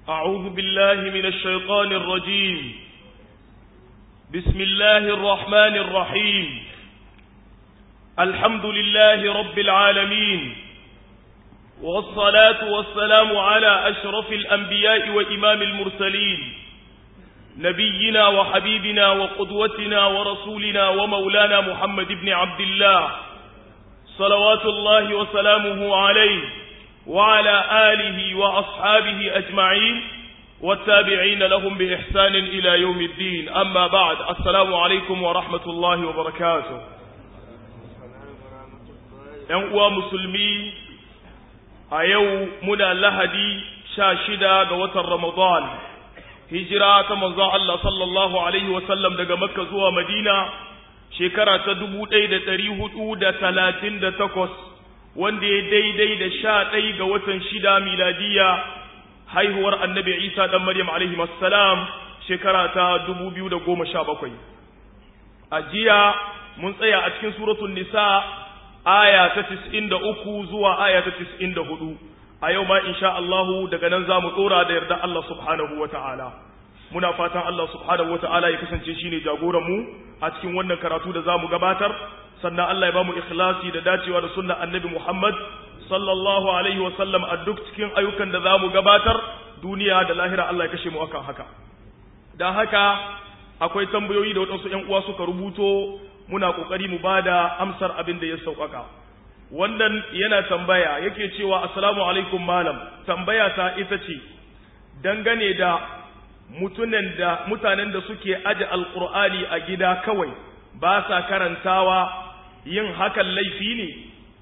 أعوذ بالله من الشيطان الرجيم بسم الله الرحمن الرحيم الحمد لله رب العالمين والصلاة والسلام على أشرف الأنبياء وإمام المرسلين نبينا وحبيبنا وقدوتنا ورسولنا ومولانا محمد بن عبد الله صلوات الله وسلامه عليه وعلى آله وأصحابه أجمعين والتابعين لهم بإحسان إلى يوم الدين أما بعد السلام عليكم ورحمة الله وبركاته ‘Yan musulmi a yau muna lahadi sha shida ga watan Ramadan, hijira ta manzon Allah sallallahu Alaihi wasallam daga Makka zuwa Madina shekara ta dubu ɗaya da ɗari hudu da talatin da takwas wanda ya daidai da sha ɗai ga watan shida miladiya haihuwar annabi isa ɗan maryam alaihi salam shekara ta dubu biyu da goma sha bakwai a jiya mun tsaya a cikin suratun nisa aya ta tis'in da uku zuwa aya ta tis'in da hudu a yau ma insha Allahu daga nan za mu ɗora da yarda Allah subhanahu wa ta'ala muna fatan Allah subhanahu wa ta'ala ya kasance shine jagoran mu a cikin wannan karatu da za mu gabatar sannan Allah ya ba mu ikhlasi da dacewa da sunna annabi Muhammad sallallahu alaihi wa sallam a duk cikin ayyukan da za mu gabatar duniya da lahira Allah ya kashe mu akan haka dan haka akwai tambayoyi da waɗansu ƴan uwa suka rubuto muna kokari mu bada amsar abin da ya sauƙaƙa wannan yana tambaya yake cewa assalamu alaikum malam tambaya ta ita ce dangane da mutunan da mutanen da suke aje alqur'ani a gida kawai ba sa karantawa yin hakan laifi ne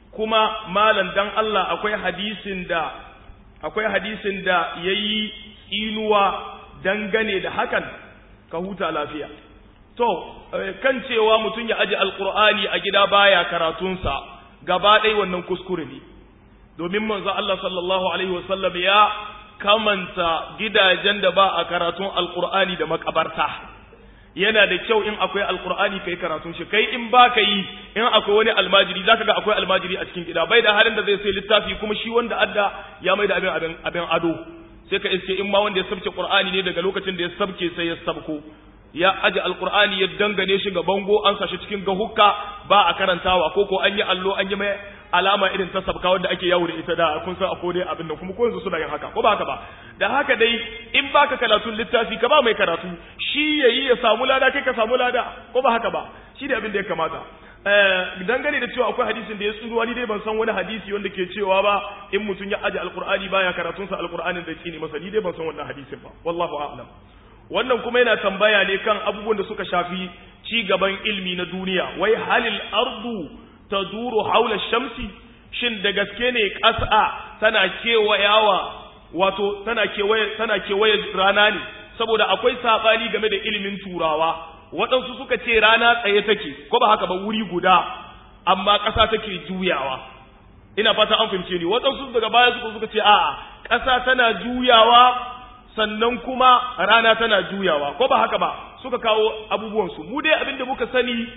kuma malam dan Allah akwai hadisin da akwai hadisin da yayi tsinuwa dangane da hakan ka huta lafiya to kan cewa mutum ya aje alqur'ani a gida baya karatunsa gaba ɗaya wannan kuskure ne domin manzo Allah sallallahu alaihi wasallam ya kamanta gidajen da ba a karatun alqur'ani da makabarta yana da kyau in akwai alkur'ani kai karatun shi kai in ba ka yi in akwai wani almajiri zaka ga akwai almajiri a cikin gida bai da halin da zai sai littafi kuma shi wanda adda ya mai da abin abin abin ado sai ka iske in ma wanda ya sabke qur'ani ne daga lokacin da ya sabke sai ya sabko ya aje alkur'ani ya dangane shi ga bango an sa shi cikin gahukka ba a karantawa ko ko an yi allo an yi mai alama irin ta sabka wanda ake yawo da ita da kun san akwai dai abin nan kuma ko yanzu suna yin haka ko ba haka ba da haka dai in baka karatun littafi ka ba mai karatu shi yayi ya samu lada kai ka samu lada ko ba haka ba shi da abin da ya kamata dangane da cewa akwai hadisin da ya tsuruwa ni dai ban san wani hadisi wanda ke cewa ba in mutum ya aje alqur'ani baya karatunsa alqur'anin da ne masa ni dai ban san wannan hadisin ba wallahu a'lam wannan kuma yana tambaya ne kan abubuwan da suka shafi ci gaban ilmi na duniya wai halil ardu taduru haula shamsi shin da gaske ne ƙasa tana kewayawa wato tana kewaye tana kewaye rana ne saboda akwai sabani game da ilimin turawa waɗansu suka ce rana tsaye take ko ba haka ba wuri guda amma ƙasa take juyawa ina fata an fahimce ni waɗansu daga baya suka suka ce a'a ƙasa tana juyawa sannan kuma rana tana juyawa ko ba haka ba suka kawo abubuwansu mu dai abinda muka sani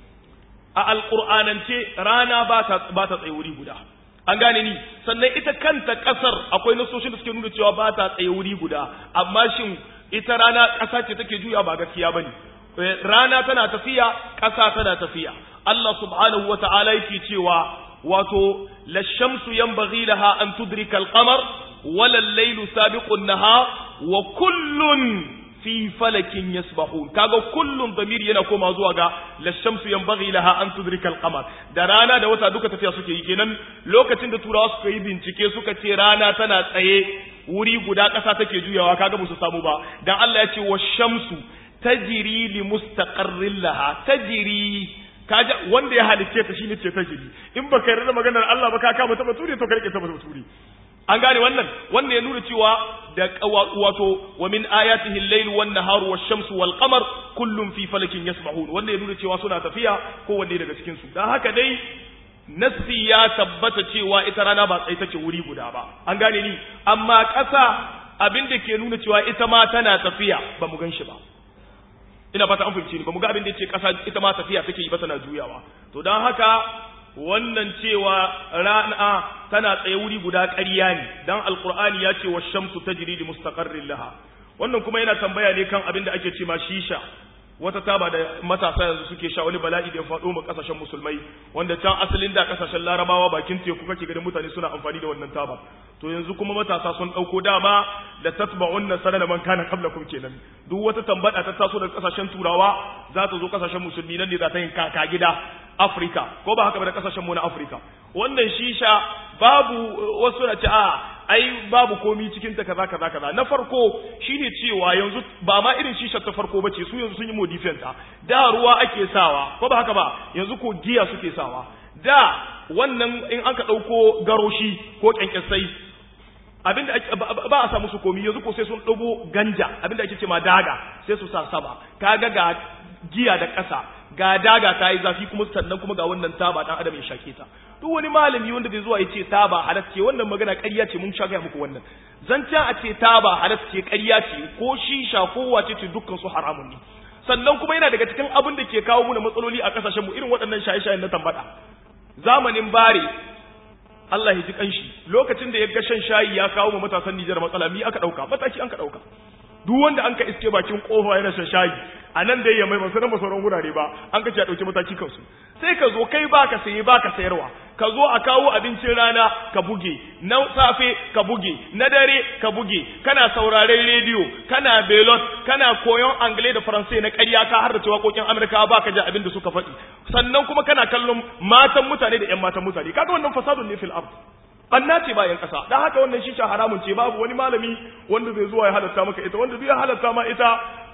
a alƙur'anance rana ba ta tsaye wuri guda an gane ni sannan ita kanta ƙasar akwai nasoshin da suke nuna cewa ba ta tsaye wuri guda amma shin ita rana ƙasa ce take juya ba gaskiya bane rana tana tafiya ƙasa tana tafiya Allah subhanahu wa ta'ala yake cewa wato la shamsu yanbaghi laha an tudrika al-qamar wala al-laylu sabiqu an-nahar wa kullun fi falakin yasbahun kaga kullum damir yana koma zuwa ga lashamsu yanbaghi laha an tudrika al-qamar da rana da wata duka tafiya suke yi kenan lokacin da turawa suka yi bincike suka ce rana tana tsaye wuri guda ƙasa take juyawa kaga ba su samu ba dan Allah ya ce washamsu tajri li mustaqarrin laha tajri kaja wanda ya halicce ta shine ce tajri in baka yarda maganar Allah ba ka kama ta bature to ka rike ta bature an gane wannan wannan ya nuna cewa da wato wa min ayatihi al-layl wan naharu wash-shamsu wal-qamar kullun fi falakin yasbahun wannan ya nuna cewa suna tafiya ko wanne daga cikin su dan haka dai nassi ya tabbata cewa ita rana ba tsaye take wuri guda ba an gane ni amma ƙasa abin da ke nuna cewa ita ma tana tafiya ba mu gan shi ba ina fata an fahimci ni ba mu ga abin da yake ƙasa ita ma tafiya take yi ba tana juyawa to dan haka wannan cewa rana tana tsaye wuri guda ƙarya ne dan alqur'ani ya ce wash-shamsu tajri li mustaqarrin laha wannan kuma yana tambaya ne kan abin da ake ce ma shisha wata taba da matasa yanzu suke sha wani bala'i da ya faɗo ma kasashen musulmai wanda can asalin da kasashen larabawa bakin teku kake ganin mutane suna amfani da wannan taba to yanzu kuma matasa sun ɗauko dama da tatba'unna sanana man kana qablakum kenan duk wata tambada ta taso daga kasashen turawa za ta zo kasashen musulmi nan ne za ta yin kaka gida Afrika ko ba haka ba da kasashen mu na Afrika wannan shisha babu wasu na ce a ai babu komi cikin ta kaza kaza kaza na farko shine cewa yanzu ba ma irin shisha ta farko bace su yanzu sun yi modifin ta da ruwa ake sawa ko ba haka ba yanzu ko giya suke sawa da wannan in aka dauko garoshi ko kyankyasai abinda ba a samu su komi yanzu ko sai sun dago ganja abinda ake ce ma daga sai su sa sama kaga ga giya da ƙasa ga daga ta yi zafi kuma sannan kuma ga wannan taba dan adam ya shake ta duk wani malami wanda bai zuwa ya ce taba halas ce wannan magana ƙarya ce mun sha gaya muku wannan zancen a ce taba halas ce ƙarya ce ko shisha ko wace ce dukkan su haramun ne sannan kuma yana daga cikin abin da ke kawo muna matsaloli a kasashen mu irin waɗannan shaye-shayen na tambada zamanin bare Allah ya ji kanshi lokacin da ya ga shan shayi ya kawo mu matasan Nijar matsala mi aka dauka mataki an ka dauka duk wanda an ka iske bakin kofa yana shan shayi a nan da ya mai masu nan sauran wurare ba an ka ce a ɗauki mataki kansu sai ka zo kai baka saye baka sayarwa ka zo a kawo abincin rana ka buge na safe ka buge na dare ka buge kana sauraren rediyo kana belot kana koyon angle da faransai na ƙarya ka har da cewa kokin amurka ba ka ji abin da suka faɗi sannan kuma kana kallon matan mutane da 'yan matan mutane kaga wannan fasadun ne fil ard banna ce bayan ƙasa dan haka wannan shisha haramun ce babu wani malami wanda zai zuwa ya halatta maka ita wanda zai halatta ma ita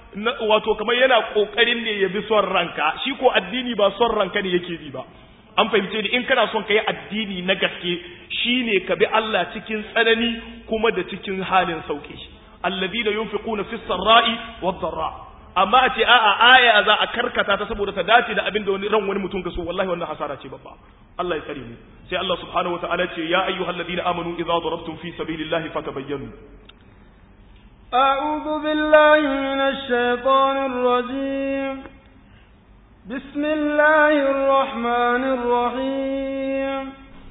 wato kamar yana kokarin ne ya bi son ranka shi ko addini ba son ranka ne yake bi ba an fahimce ni in kana son ka yi addini na gaske shine ka bi Allah cikin tsanani kuma da cikin halin sauki alladhina yunfiquna fis sarra'i wad dharra amma a ce a'a aya za a karkata ta saboda ta dace da abin da wani ran wani mutum ka so wallahi wannan hasara ce babba Allah ya tsare mu sai Allah subhanahu wataala ce ya ayyuhalladhina amanu idza darabtum fi sabilillahi fatabayyanu أعوذ بالله من الشيطان الرجيم بسم الله الرحمن الرحيم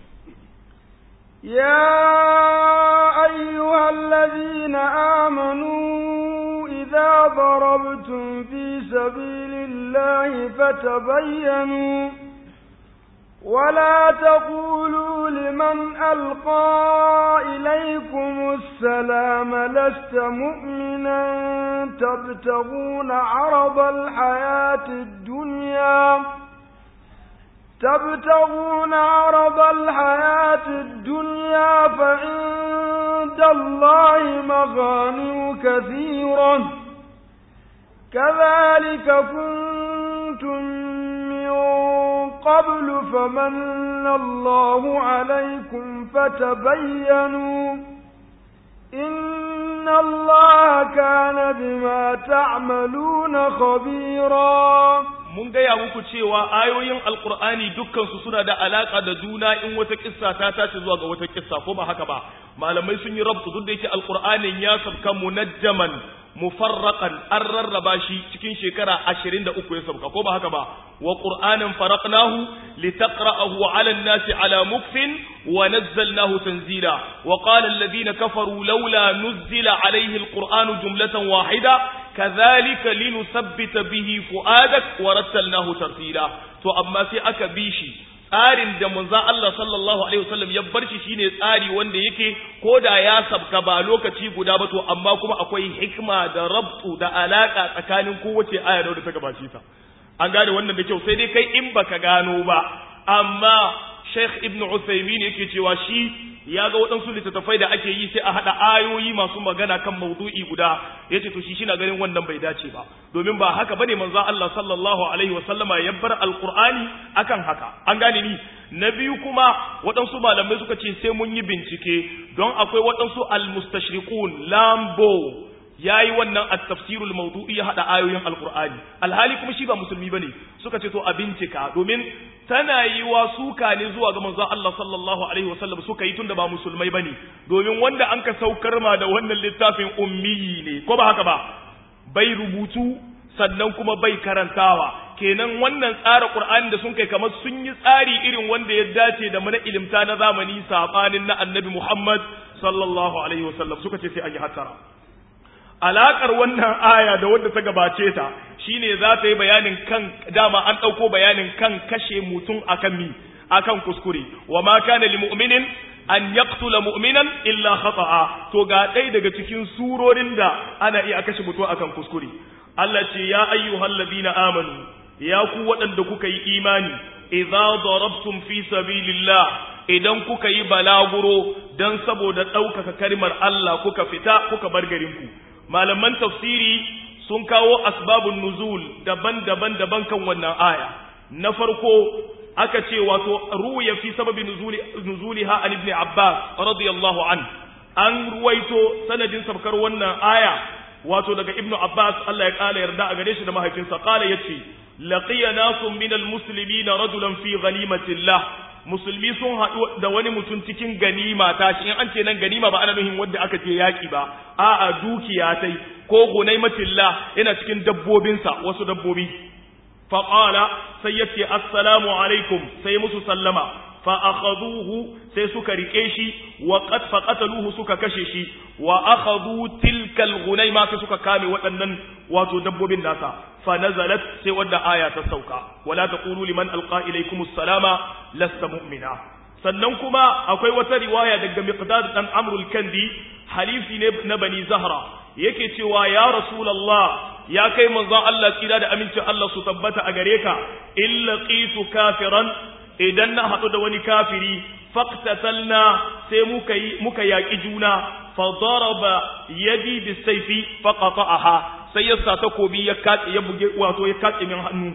يا أيها الذين آمنوا إذا ضربتم في سبيل الله فتبينوا ولا تقولوا لمن ألقى إليكم السلام لست مؤمنا تبتغون عرض الحياة الدنيا تبتغون عرض الحياة الدنيا فعند الله مغانم كثيرة كذلك كنتم من قبل فمن الله عليكم فتبينوا إن الله كان بما تعملون خبيرا mun gaya muku cewa ayoyin alkur'ani dukkansu suna da alaka da juna in wata kissa ta tashi zuwa ga wata kissa ko ba haka ba malamai sun yi rabtu duk da yake alkur'anin ya sabka munajjaman mufarraqan an rarraba shi cikin shekara 23 ya sabka ko ba haka ba wa qur'anan faraqnahu litaqra'ahu 'ala an-nasi 'ala mukfin wa nazzalnahu tanzila wa qala alladhina kafaru laula nuzzila 'alayhi al-qur'anu jumlatan wahida kadhalika linusabbita bihi fu'adak wa rattalnahu tartila to amma sai aka bi shi tsarin da manzo Allah sallallahu alaihi wasallam ya bar shi shine tsari wanda yake koda ya sabka ba lokaci guda ba to amma kuma akwai hikma da rabtu da alaka tsakanin kowace aya da ta gabace ta an gane wannan da kyau sai dai kai in baka gano ba amma Sheikh Ibn Uthaymeen yake cewa shi ya ga waɗansu littattafai da ake yi sai a haɗa ayoyi masu magana kan maudu'i guda ya ce to shi shi na ganin wannan bai dace ba domin ba haka bane manzo Allah sallallahu alaihi wa sallama ya bar alqur'ani akan haka an gane ni na biyu kuma waɗansu malamai suka ce sai mun yi bincike don akwai waɗansu almustashriqun lambo yayi wannan at-tafsirul mawdu'i ya hada ayoyin alqur'ani alhali kuma shi ba musulmi bane suka ce to a bincika domin tana yi wa suka ne zuwa ga manzon Allah sallallahu alaihi wasallam suka yi tunda ba musulmai bane domin wanda an ka saukar ma da wannan littafin ummi ne ko ba haka ba bai rubutu sannan kuma bai karantawa kenan wannan tsara Qur'ani da sun kai kamar sun yi tsari irin wanda ya dace da mana ilimta na zamani sabanin na Annabi Muhammad sallallahu alaihi wasallam suka ce sai an yi hattara alakar wannan aya da wanda ta gabace ta shine za ta yi bayanin kan dama an ɗauko bayanin kan kashe mutum akan mi akan kuskure wa ma kana lil mu'minin an yaqtula mu'minan illa khata'a to ga ɗaya daga cikin surorin da ana iya kashe mutum akan kuskure Allah ce ya ayyuhal ladina amanu ya ku waɗanda kuka yi imani idza darabtum fi sabilillah idan kuka yi balaguro dan saboda ɗaukaka kalmar Allah kuka fita kuka bar garinku malaman tafsiri sun kawo asbabun nuzul daban-daban daban kan wannan aya na farko aka ce wato ruya fi sababi nuzuli nuzuliha an ibn abbas radiyallahu an an ruwaito sanadin sabkar wannan aya wato daga ibnu abbas Allah ya kala yarda a gare shi da mahaifinsa kala yace laqiya nasun min almuslimin rajulan fi ghanimatillah musulmi sun haɗu da wani mutum cikin ganima ta shi in an ce nan ganima ba ana nuhin wanda aka je yaƙi ba a'a dukiya tai ko gunaimatillah yana cikin dabbobinsa wasu dabbobi faƙala sai ya ce assalamu alaikum sai musu sallama fa akhaduhu sai suka rike shi wa qad faqataluhu suka kashe shi wa akhadhu tilka al-ghunaima sai suka kame waɗannan wato dabbobin nasa fa nazalat sai wadda aya ta sauka wala taqulu liman alqa ilaykum assalama lasta mu'mina sannan kuma akwai wata riwaya daga miqdad dan amr al-kandi halifi ne na bani zahra yake cewa ya rasulullah ya kai manzon Allah tsira da amincin Allah su tabbata a gare ka illa qitu kafiran idan na haɗu da wani kafiri faqtatalna sai muka yi muka yaƙi juna fa daraba yadi bisayfi faqata'aha sai ya sa takobi ya katse ya buge wato ya katse min hannu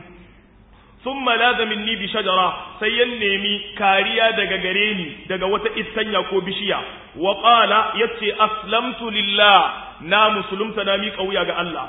thumma laza minni bi shajara sai ya nemi kariya daga gare ni daga wata istanya ko bishiya wa qala yace aslamtu lillah na musulunta na mi kauya ga Allah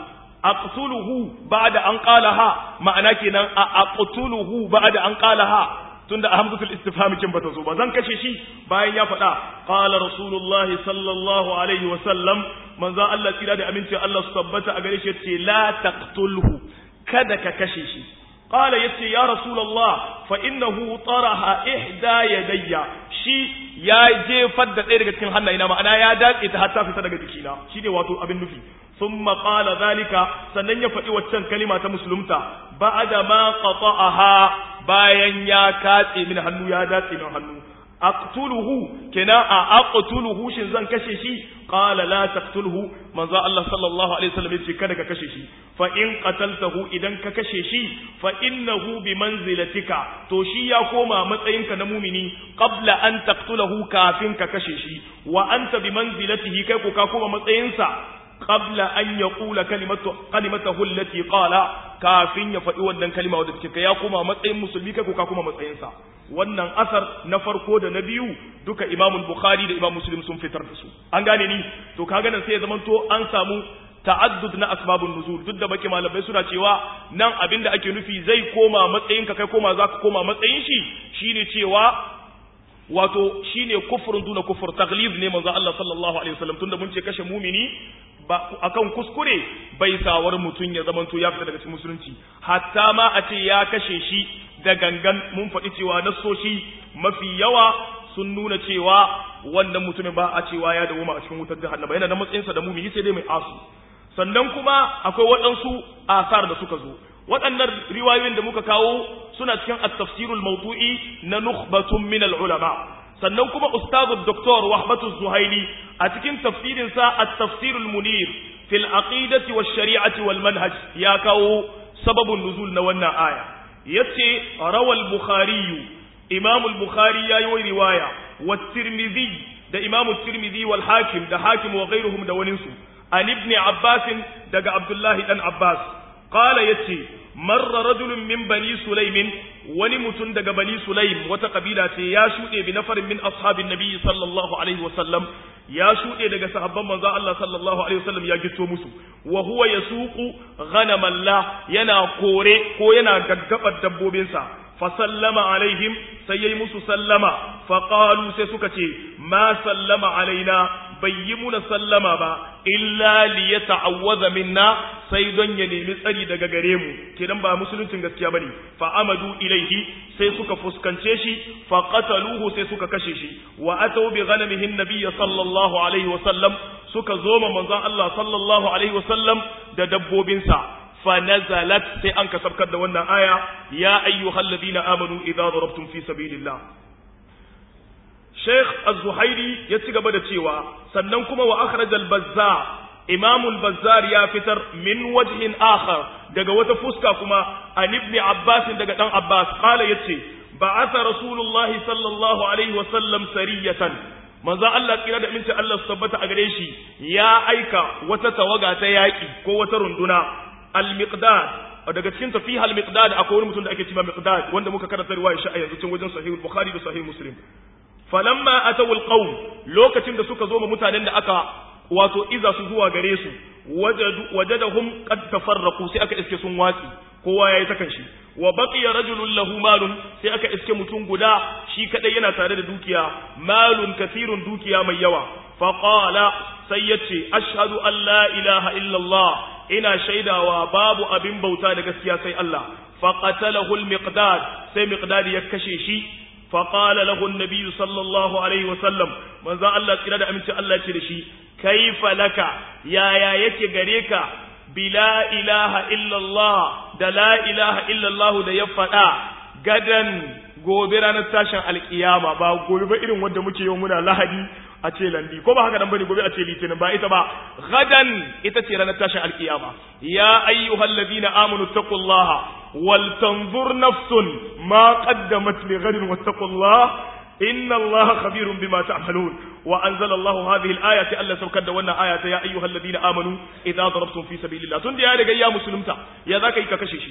aqtuluhu ba'da an qalaha ma'ana kenan a aqtuluhu ba'da an qalaha tunda hamzatul istifham kin bata zo ba zan kashe shi bayan ya faɗa qala rasulullahi sallallahu alaihi wa sallam manzo Allah tsira da aminci Allah su tabbata a gare shi yace la taqtulhu kada ka kashe shi qala yace ya rasulullah fa innahu taraha ihda yadayya shi ya jefar da ɗaya daga cikin hannayena ma'ana ya datse ta har ta fita daga jikina shine wato abin nufi ثم قال ذلك sannan ya faɗi waccan kalima ta musulunta ba'da ma qata'aha bayan ya katse min hannu ya datse min hannu aqtuluhu kina a aqtuluhu shin zan kashe shi qala la taqtulhu manzo Allah sallallahu alaihi wasallam yace kada ka kashe shi fa in qataltahu idan ka kashe shi fa innahu bi manzilatika to shi ya koma matsayinka na mumini qabla an taqtulahu kafin ka kashe shi wa anta bi manzilatihi kai ko ka koma matsayinsa qabla an yaqula kalimatu kalimatahu allati qala kafin ya faɗi wannan kalima wadda take ya koma matsayin musulmi kai ko ka koma matsayin sa wannan asar na farko da na biyu duka Imam Bukhari da Imam Muslim sun fitar da su an gane ni to kaga nan sai ya zamanto an samu ta'addud na asbabun nuzul duk da baki malamai suna cewa nan abinda ake nufi zai koma matsayin ka kai koma zaka koma matsayin shi shine cewa wato shine kufrun duna kufur taglib ne manzo Allah sallallahu alaihi wasallam tunda mun ce kashe mumini ba akan kuskure bai sawar mutun ya zamanto ya fita daga cikin musulunci hatta ma a ce ya kashe shi da gangan mun faɗi cewa nassoshi mafi yawa sun nuna cewa wannan mutumin ba a cewa ya dawo a cikin wutar jahannama yana da matsayinsa da mumini sai dai mai asu sannan kuma akwai waɗansu asar da suka zo waɗannan riwayoyin da muka kawo suna cikin at-tafsirul mawdu'i na nukhbatun min al-ulama sannan kuma ustazu doktor wahbatu zuhaili a cikin tafsirin sa at-tafsirul munir fil aqidati wash shari'ati wal manhaj ya kawo sababun nuzul na wannan aya yace rawal bukhari imam al-bukhari yayi riwaya wa tirmidhi da imam tirmidhi wal hakim da hakim wa ghayruhum da waninsu an ibn abbas daga abdullahi dan abbas qala yace marra rajulun min bani sulaimin wani mutum daga bani sulaim wata kabila ce ya shuɗe bi nafarin min ashabin nabi sallallahu alaihi wasallam ya shuɗe daga sahabban manzo Allah sallallahu alaihi wasallam ya gito musu wa huwa yasuqu ghanaman la yana kore ko yana gaggabar dabbobinsa fa sallama alaihim sai yayi musu sallama fa qalu sai suka ce ma sallama alaina bai yi muna sallama ba illa li yata'awwadha minna sai don ya nemi tsari daga gare mu kenan ba musuluncin gaskiya bane fa amadu ilaihi sai suka fuskance shi fa qataluhu sai suka kashe shi wa atau bi ghanamihin nabiy sallallahu alaihi wa sallam suka zo ma manzon Allah sallallahu alaihi wa sallam da dabbobinsa fa nazalat sai an kasabkar da wannan aya ya ayyuhalladhina amanu idza darabtum fi sabilillah Sheikh Az-Zuhairi ya ci gaba da cewa sannan kuma wa akhraj al-Bazzar Imam al-Bazzar ya fitar min wajhin akhar daga wata fuska kuma an ibn Abbas daga dan Abbas qala yace ba'atha Rasulullah sallallahu alaihi wa sallam sariyatan manzo Allah kira da minta Allah su tabbata a gare shi ya aika wata tawaga ta yaki ko wata runduna al-Miqdad daga cikin tafiha al-Miqdad akwai wani mutum da ake cewa Miqdad wanda muka karanta riwaya shi a yanzu cikin wajen Sahih Bukhari da Sahih Muslim falamma atawu alqawm lokacin da suka zo ma mutanen da aka wato iza su zuwa gare su wajadahum qad tafarraqu sai aka iske sun watsi kowa yayi ta kanshi wa baqiya rajulun lahu malun sai aka iske mutum guda shi kadai yana tare da dukiya malun kathirun dukiya mai yawa fa qala sai yace ashhadu an la ilaha illa allah ina shaidawa babu abin bauta da gaskiya sai Allah fa qatalahu al-miqdad sai miqdad ya kashe shi فقال له النبي صلى الله عليه وسلم من ذا الله كده da aminci Allah ce da shi kaifa laka yaya yake gare ka bila ilaha illallah da la ilaha illallah da ya faɗa gadan gobe ranar tashin alkiyama ba gobe ba irin wanda muke yau muna lahadi a ce landi ko ba haka nan bane gobe a ce litinin ba ita ba gadan ita ce ranar tashin alkiyama ya ayyuhal ladina amanu taqullaha ولتنظر نفس ما قدمت لغد واتقوا الله إن الله خبير بما تعملون وأنزل الله هذه الآية ألا سوكد وانا آية يا أيها الذين آمنوا إذا ضربتم في سبيل الله تندي آية يا مسلمتا يا ذاك يككششي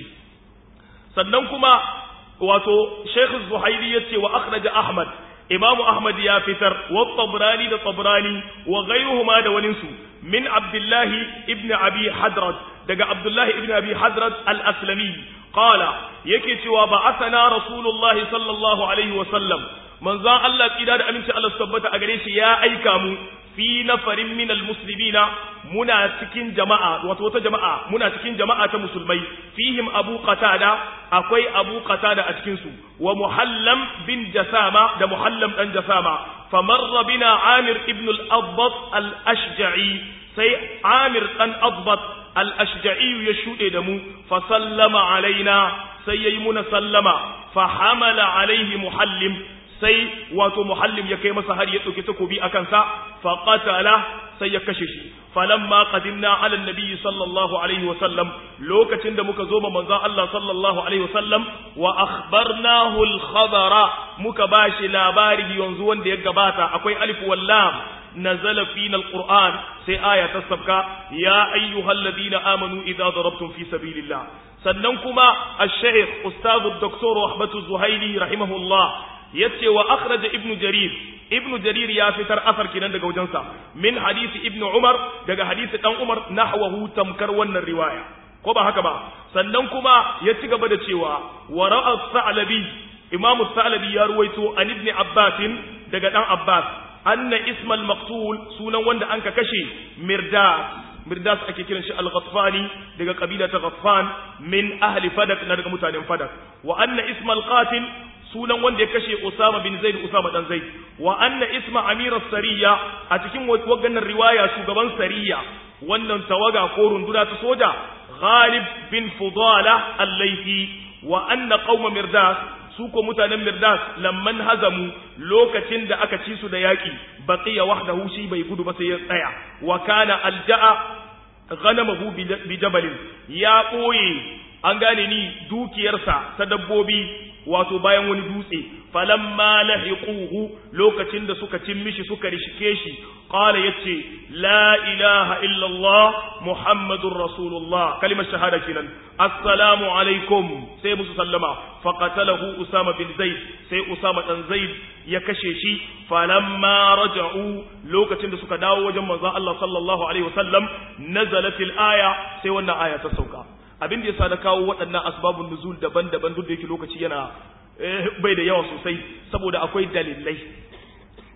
سننكما واتو شيخ الزهيري يتي وأخرج أحمد إمام أحمد يا فتر والطبراني ده طبراني وغيرهما ده وننسو من عبد الله ابن أبي حدرد دقى عبد الله ابن أبي حدرد الأسلمي قال yake cewa ba asana rasulullahi sallallahu alaihi wasallam manzon Allah kida da aminci Allah tabbata a gare shi ya aika mu fi nafarin min almuslimina muna cikin jama'a wato wata jama'a muna cikin jama'a ta musulmai fihim abu qatada akwai abu qatada a cikin su wa muhallam bin jasama da muhallam dan jasama famarra bina amir ibn al-adbat al-ashja'i sai amir dan adbat al-ashja'i ya shude da mu fa sallama alaina sai yayi muna sallama fa hamala alaihi muhallim sai wato muhallim ya kai masa har ya dauki takobi akan sa fa qatala sai ya kashe shi falamma qadimna ala nabi sallallahu alaihi wasallam lokacin da muka zo ma manzon Allah sallallahu alaihi wasallam wa akhbarnahu al-khabara muka bashi labari yanzu wanda ya gabata akwai alif wal lam نزل فينا القرآن سي آية تسبكا يا أيها الذين آمنوا إذا ضربتم في سبيل الله سننكما الشيخ أستاذ الدكتور أحمد الزهيلي رحمه الله يتي وأخرج ابن جرير ابن جرير يا فتر أثر كنا دقا وجنسا من حديث ابن عمر دقا حديث ابن عمر نحوه تمكر ون الرواية ko ba haka ba sannan kuma ya ci gaba da cewa wa ra'a sa'labi imamu sa'labi ya ruwaito an ibn abbas daga dan abbas anna ismal maqtul sunan wanda anka kashe mirdas mirdas ake kiran shi al-ghatfani daga kabila ta ghatfan min ahli fadak na daga mutanen fadak wa anna ismal qatil sunan wanda ya kashe usama bin zaid usama dan zaid wa anna isma amir sariya a cikin wagannan riwaya shugaban sariya wannan tawaga ko runduna ta soja ghalib bin fudala al-laythi wa anna qauma mirdas su ko mutanen Mirdas lamman hazamu lokacin da aka ci su da yaƙi baqiya wahdahu shi bai gudu ba sai ya tsaya wa kana alja'a ghanamahu bi jabalin ya ɓoye an gane ni dukiyarsa ta dabbobi wato bayan wani dutse falamma lahiquhu lokacin da suka cin mishi suka rishike shi qala yace la ilaha illa allah muhammadur rasulullah kalimar shahada kenan assalamu alaikum sai musu sallama faqatalahu usama bin zaid sai usama dan zaid ya kashe shi falamma raja'u lokacin da suka dawo wajen manzon Allah sallallahu alaihi wasallam nazalatil aya sai wannan aya ta sauka abin da yasa na kawo waɗannan asbabun nuzul daban-daban duk da yake lokaci yana bai da yawa sosai saboda akwai dalilai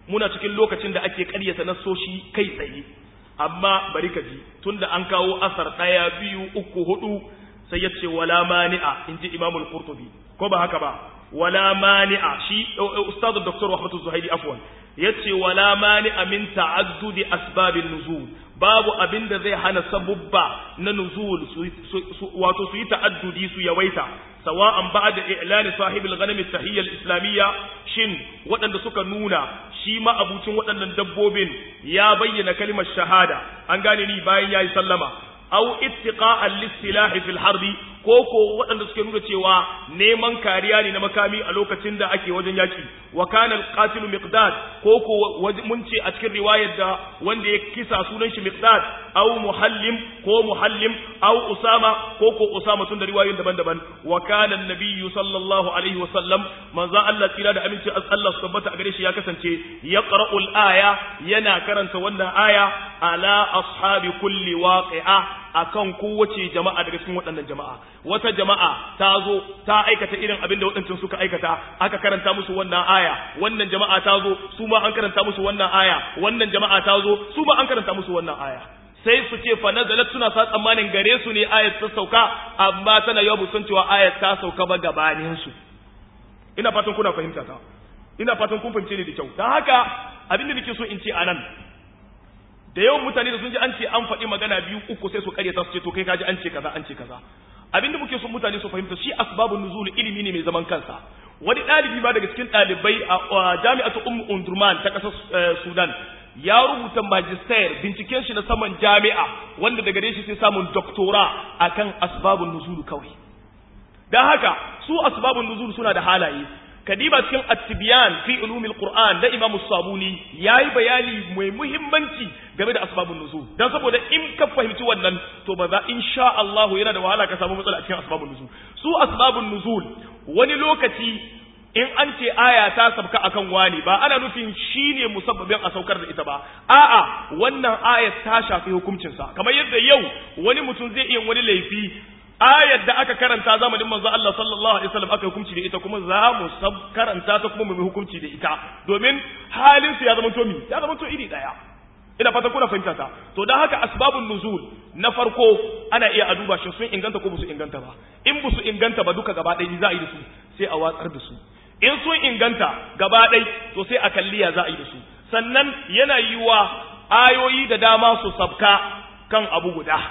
muna cikin lokacin da ake ƙaryata nassoshi kai tsaye amma bari ka ji tunda an kawo asar ɗaya biyu uku hudu sai ya ce wala mani'a in ji imamul qurtubi ko ba haka ba wala mani'a shi ustad dr wahbatu zuhairi afwan yace wala mani'a min ta'addudi asbabin nuzul babu abin da zai hana sabubba na nuzul wato su yi ta'addudi su yawaita sawa'an ba'da i'lani sahibil ghanam at-tahiyya al-islamiyya shin waɗanda suka nuna shi ma abucin waɗannan dabbobin ya bayyana kalimar shahada an gane ni bayan yayi sallama aw ittiqa'an lis-silahi fil harbi ko ko waɗanda suke nuna cewa neman kariya ne na makami a lokacin da ake wajen yaki wa kana al-qatilu miqdad ko ko mun ce a cikin riwayar da wanda ya kisa sunan shi miqdad aw muhallim ko muhallim aw usama ko ko usama tun da riwayoyin daban-daban wa kana an-nabiyyu sallallahu alaihi wa sallam manzo Allah tsira da aminci Allah su tabbata a gare shi ya kasance yaqra'ul aya yana karanta wannan aya ala ashabi kulli waqi'a akan kowace jama'a daga cikin waɗannan jama'a wata jama'a ta zo ta aikata irin abin da waɗancan suka aikata aka karanta musu wannan aya wannan jama'a ta zo su ma an karanta musu wannan aya wannan jama'a ta zo su ma an karanta musu wannan aya sai su ce fa nazalat suna sa tsammanin gare su ne ayat ta sauka amma tana yau sun cewa ayat ta sauka ba gabanin su ina fatan kuna fahimta ta ina fatan kun fahimce ni da kyau dan haka abin da nake so in ce anan da yawan mutane da sun ji an ce an faɗi magana biyu uku sai su karyata su ce to kai kaji an ce kaza an ce kaza abinda muke son mutane su fahimta shi asbabun nuzul ilimi ne mai zaman kansa wani ɗalibi ba daga cikin ɗalibai a jami'atu ummu undurman ta ƙasar sudan ya rubuta magister binciken shi na saman jami'a wanda daga shi sai samun doktora akan asbabun nuzul kawai dan haka su asbabun nuzul suna da halaye kadiba cikin at-tibyan fi ulumil qur'an da imam sabuni yayi bayani mai muhimmanci game da asbabun nuzul dan saboda in ka fahimci wannan to ba za insha Allah yana da wahala ka samu matsala a cikin asbabun nuzul su asbabun nuzul wani lokaci in an ce aya ta sabka akan wani ba ana nufin shine musabbabin a saukar da ita ba a'a wannan ayat ta shafi hukuncinsa kamar yadda yau wani mutum zai iya wani laifi ayar da aka karanta zamanin manzo Allah sallallahu alaihi wasallam aka hukunci da ita kuma za mu sab karanta ta kuma mu hukunci da ita domin halin su ya zama to mi ya zama to iri daya ina fata kuna fahimta ta to dan haka asbabun nuzul na farko ana iya a duba shi sun inganta ko ba su inganta ba in ba su inganta ba duka gaba ɗaya za a yi da su sai a watsar da su in sun inganta gaba ɗaya to sai a kalliya za a yi da su sannan yana yiwa ayoyi da dama su sabka kan abu guda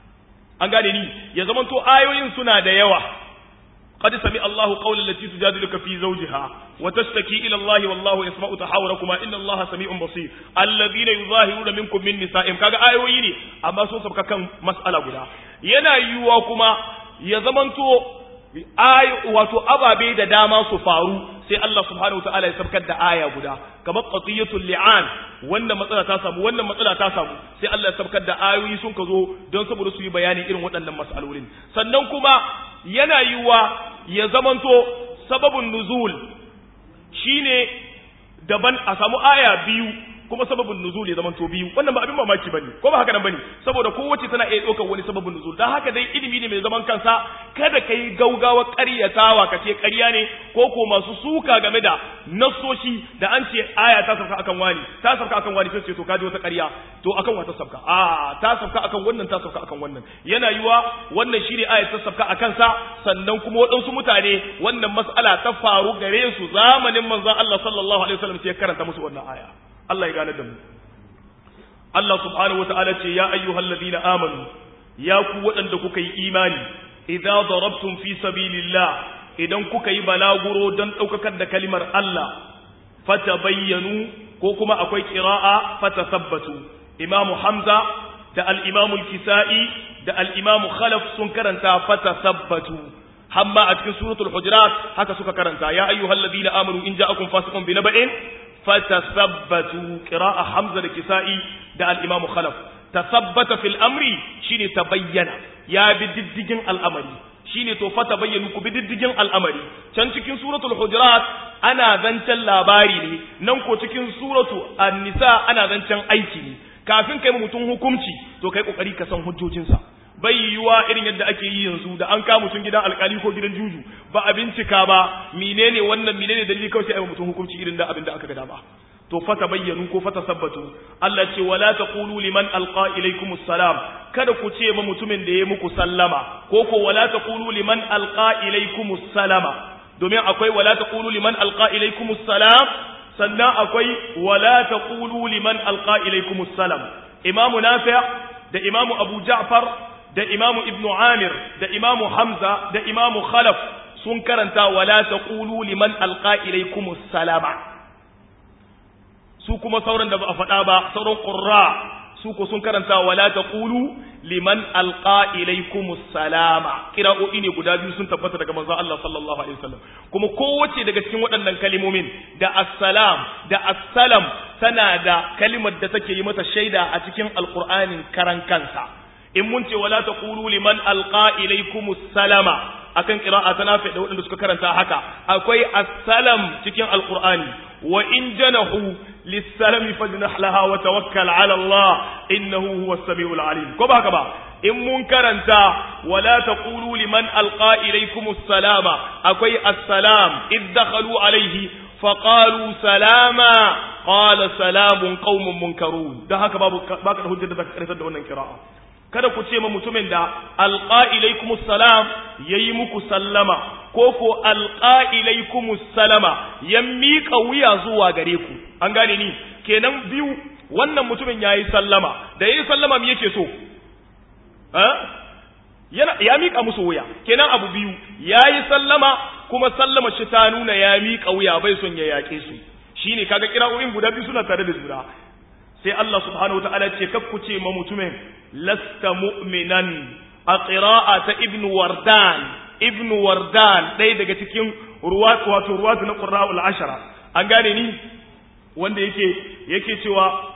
an gane ni ya zama to ayoyin suna da yawa qad sami Allahu qawlan lati tujadiluka fi zawjiha wa tashtaki ila Allah wallahu yasma'u tahawurakuma inna Allaha sami'un basir alladhina yuzahiruna minkum min nisa'im kaga ayoyi ne amma sun sabka kan mas'ala guda yana yiwuwa kuma ya zamanto ay wato ababe da dama su faru sai Allah subhanahu wataala ya sabkar da aya guda kamar qatiyatul li'an wannan matsala ta samu wannan matsala ta samu sai Allah ya sabkar da ayoyi sun ka zo don saboda su yi bayani irin waɗannan mas'alolin sannan kuma yana yiwa ya zamanto sababun nuzul shine daban a samu aya biyu kuma sababin nuzul ya zama to biyu wannan ba abin mamaki bane ko ba haka nan bane saboda kowace tana iya ɗaukar wani sababin nuzul dan haka dai ilimi ne mai zaman kansa kada kai gaugawa ƙaryatawa ka ce ƙarya ne ko ko masu suka game da nassoshi da an ce aya ta sauka akan wani ta sauka akan wani sai ce to kaji wata ƙarya to akan wata sauka a ta sauka akan wannan ta sauka akan wannan yana yiwa wannan shine aya ta sauka akan sa sannan kuma waɗansu mutane wannan mas'ala ta faru gare su zamanin manzon Allah sallallahu alaihi wasallam sai ya karanta musu wannan aya Allah ya gane da mu Allah subhanahu wata'ala ce ya ayyuhal ladina amanu ya ku waɗanda kuka yi imani idza darabtum fi sabilillah idan kuka yi balaguro don ɗaukakar da kalimar Allah fatabayyanu ko kuma akwai qira'a fatasabbatu imamu hamza da al-imamu al-kisa'i da al-imamu khalaf sun karanta fatasabbatu hamma a cikin suratul hujurat haka suka karanta ya ayyuhal ladina amanu in ja'akum fasiqun bi naba'in fatasabbatu qira'a hamza da kisa'i da al-imam khalaf tasabbata fil amri shine tabayyana ya bi diddigin al'amari shine to fa tabayyanu ku bi diddigin al'amari can cikin suratul hujurat ana zancen labari ne nan ko cikin suratu an-nisa ana zancen aiki ne kafin kai mutum hukunci to kai kokari ka san hujjojinsa bai yiwuwa irin yadda ake yi yanzu da an kama mutum gidan alkali ko gidan juju ba a bincika ba menene wannan menene dalili kawai sai a mutum hukunci irin da abin da aka ga dama to fata bayyanu ko fata sabbatu Allah ce wala taqulu liman alqa ilaykumus salam kada ku ce ma mutumin da ya muku sallama ko ko wala taqulu liman alqa ilaykumus salama domin akwai wala taqulu liman alqa ilaykumus salam sannan akwai wala taqulu liman alqa ilaykumus salam imamu nafi' da imamu abu ja'far da imamu ibnu amir da imamu hamza da imamu khalaf sun karanta wala taqulu liman alqa ilaykumus salama su kuma sauran da ba a faɗa ba sauran qurra su ko sun karanta wala taqulu liman alqa ilaykumus salama kira'o'i ne guda biyu sun tabbata daga manzon Allah sallallahu alaihi wasallam kuma kowace daga cikin waɗannan kalimomin da assalam da assalam tana da kalimar da take yi mata shaida a cikin alqur'anin karan kansa in mun ce wala taqulu liman alqa ilaykumus salama akan qira'a ta nafi da waɗanda suka karanta haka akwai assalam cikin alqur'ani wa in janahu lis-salami fajnah laha wa tawakkal 'ala Allah innahu huwas samiul 'alim ko ba haka ba in mun karanta wala taqulu liman alqa ilaykumus salama akwai assalam id dakhalu alayhi فقالوا سلاما قال سلام قوم منكرون ده haka babu baka da hujjar da zaka karanta da wannan qira'a kada ku ce ma mutumin da alqa ilaikumus salam yayi muku sallama ko ko alqa ilaikumus salama ya miƙa wuya zuwa gare ku an gane ni kenan biyu wannan mutumin yayi sallama da yayi sallama me yake so eh yana ya miƙa musu wuya kenan abu biyu yayi sallama kuma sallama shi ta nuna ya miƙa wuya bai son ya yaƙe su shine kaga kira'o'in guda biyu suna tare da juna sai Allah subhanahu wataala ce kakku ce ma mutumin lasta mu'minan a qira'a ta ibn wardan ibn wardan ɗaya daga cikin ruwat wato ruwat na qurra'ul ashara an gane ni wanda yake yake cewa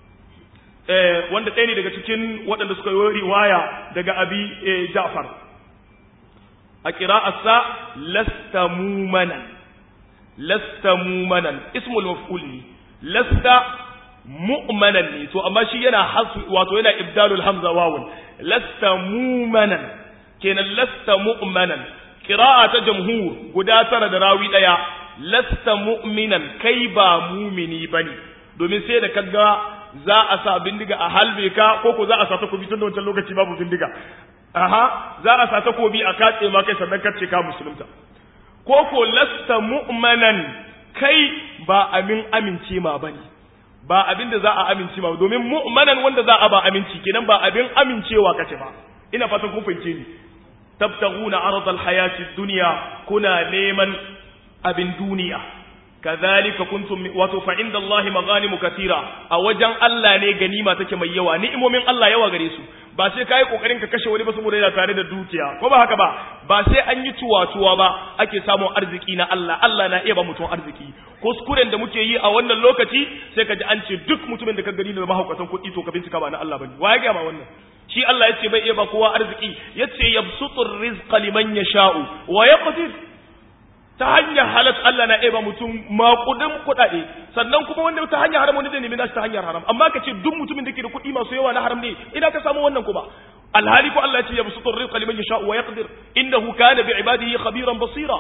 eh wanda ɗaya ne daga cikin waɗanda suka yi riwaya daga abi Ja'far a qira'atsa lasta mumanan lasta mumanan ismul maf'ul ne lasta mu'manan ne to amma shi yana hasu wato yana ibdalul hamza wawun lasta mu'manan kenan lasta mu'manan qira'a ta jamhur guda tara da rawi daya lasta mu'minan kai ba mumini bane domin sai da kaga za a sa bindiga a halbe ka ko ko za a sa takobi tun da wancan lokaci babu bindiga aha za a sa takobi a katse ma kai sannan kace ka musulunta ko ko lasta mu'manan kai ba amin amince ma bane ba abin da za a amince ma domin mu'manan wanda za a ba aminci kenan ba abin amincewa kace ba ina fatan kun fahimce ni tabtaguna aradal hayati dunya kuna neman abin duniya kazalika kuntum wato fa inda Allah maghanimu katira a wajen Allah ne ganima take mai yawa ni'imomin Allah yawa gare su ba sai kai kokarin ka kashe wani ba saboda yana tare da dukiya ko ba haka ba ba sai an yi tuwatuwa ba ake samun arziki na Allah Allah na iya ba mutum arziki kuskuren da muke yi a wannan lokaci sai ka ji an ce duk mutumin da ka gani da mahaukatan kuɗi to ka bincika ba na Allah bane wa ya ga ma wannan shi Allah yace bai iya ba kowa arziki yace yabsutur rizqa liman yasha'u wa yaqdir ta hanyar halat Allah na eba mutum maƙudin kuɗaɗe sannan kuma wanda ta hanyar haram wani zai nemi nashi ta hanyar haram amma ka ce duk mutumin da ke da kuɗi masu yawa na haram ne ina ka samu wannan kuma alhali ko Allah ya ce ya busutur rizqa liman yasha wa yaqdir innahu kana bi ibadihi khabiran basira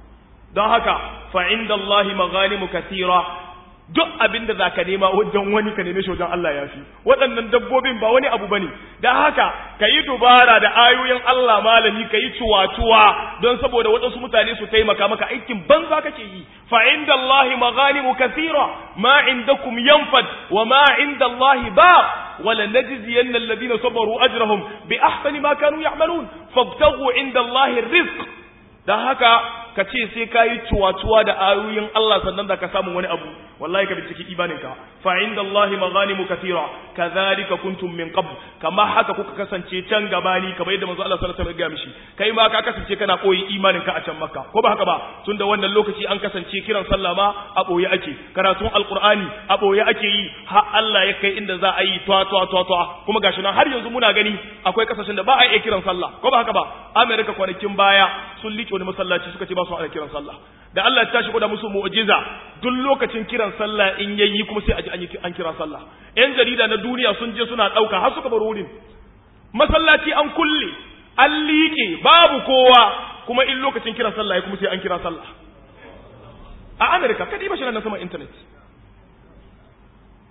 don haka fa inda Allah maghanimu kathira duk abin da zaka nema wajen wani ka neme shi wajen Allah ya fi waɗannan dabbobin ba wani abu bane dan haka ka yi dubara da ayoyin Allah malami ka yi cuwa-cuwa don saboda waɗansu mutane su taimaka maka aikin banza kake yi fa inda Allah maghanimu kathira ma indakum yanfad wa ma inda Allah ba wala najziyanna alladhina sabaru ajrahum bi ahsani ma kanu ya'malun fabtaghu inda Allah rizq dan haka ka ce sai ka yi cuwa-cuwa da ayoyin Allah sannan da ka samu wani abu wallahi ka binciki imaninka fa inda Allah maghanimu kathira kadhalika kuntum min qabl kama haka kuka kasance can gabani kamar yadda manzo Allah sallallahu alaihi wasallam ya mishi kai ma ka kasance kana koyi imaninka a can makka ko ba haka ba tunda wannan lokaci an kasance kiran sallah ma a boye ake karatun alqur'ani a boye ake yi har Allah ya kai inda za a yi twa twa twa twa kuma gashi nan har yanzu muna gani akwai kasashen da ba a yi kiran sallah ko ba haka ba America kwanakin baya sun liƙe wani masallaci suka ce ba su ana kiran sallah da Allah ya tashi da musu mu'jiza duk lokacin kiran sallah in yayi kuma sai a ji an kira sallah yan jarida na duniya sun je suna dauka har suka bar wurin masallaci an kulle an liƙe babu kowa kuma in lokacin kiran sallah ya kuma sai an kira sallah a America kadi ba shi na sama internet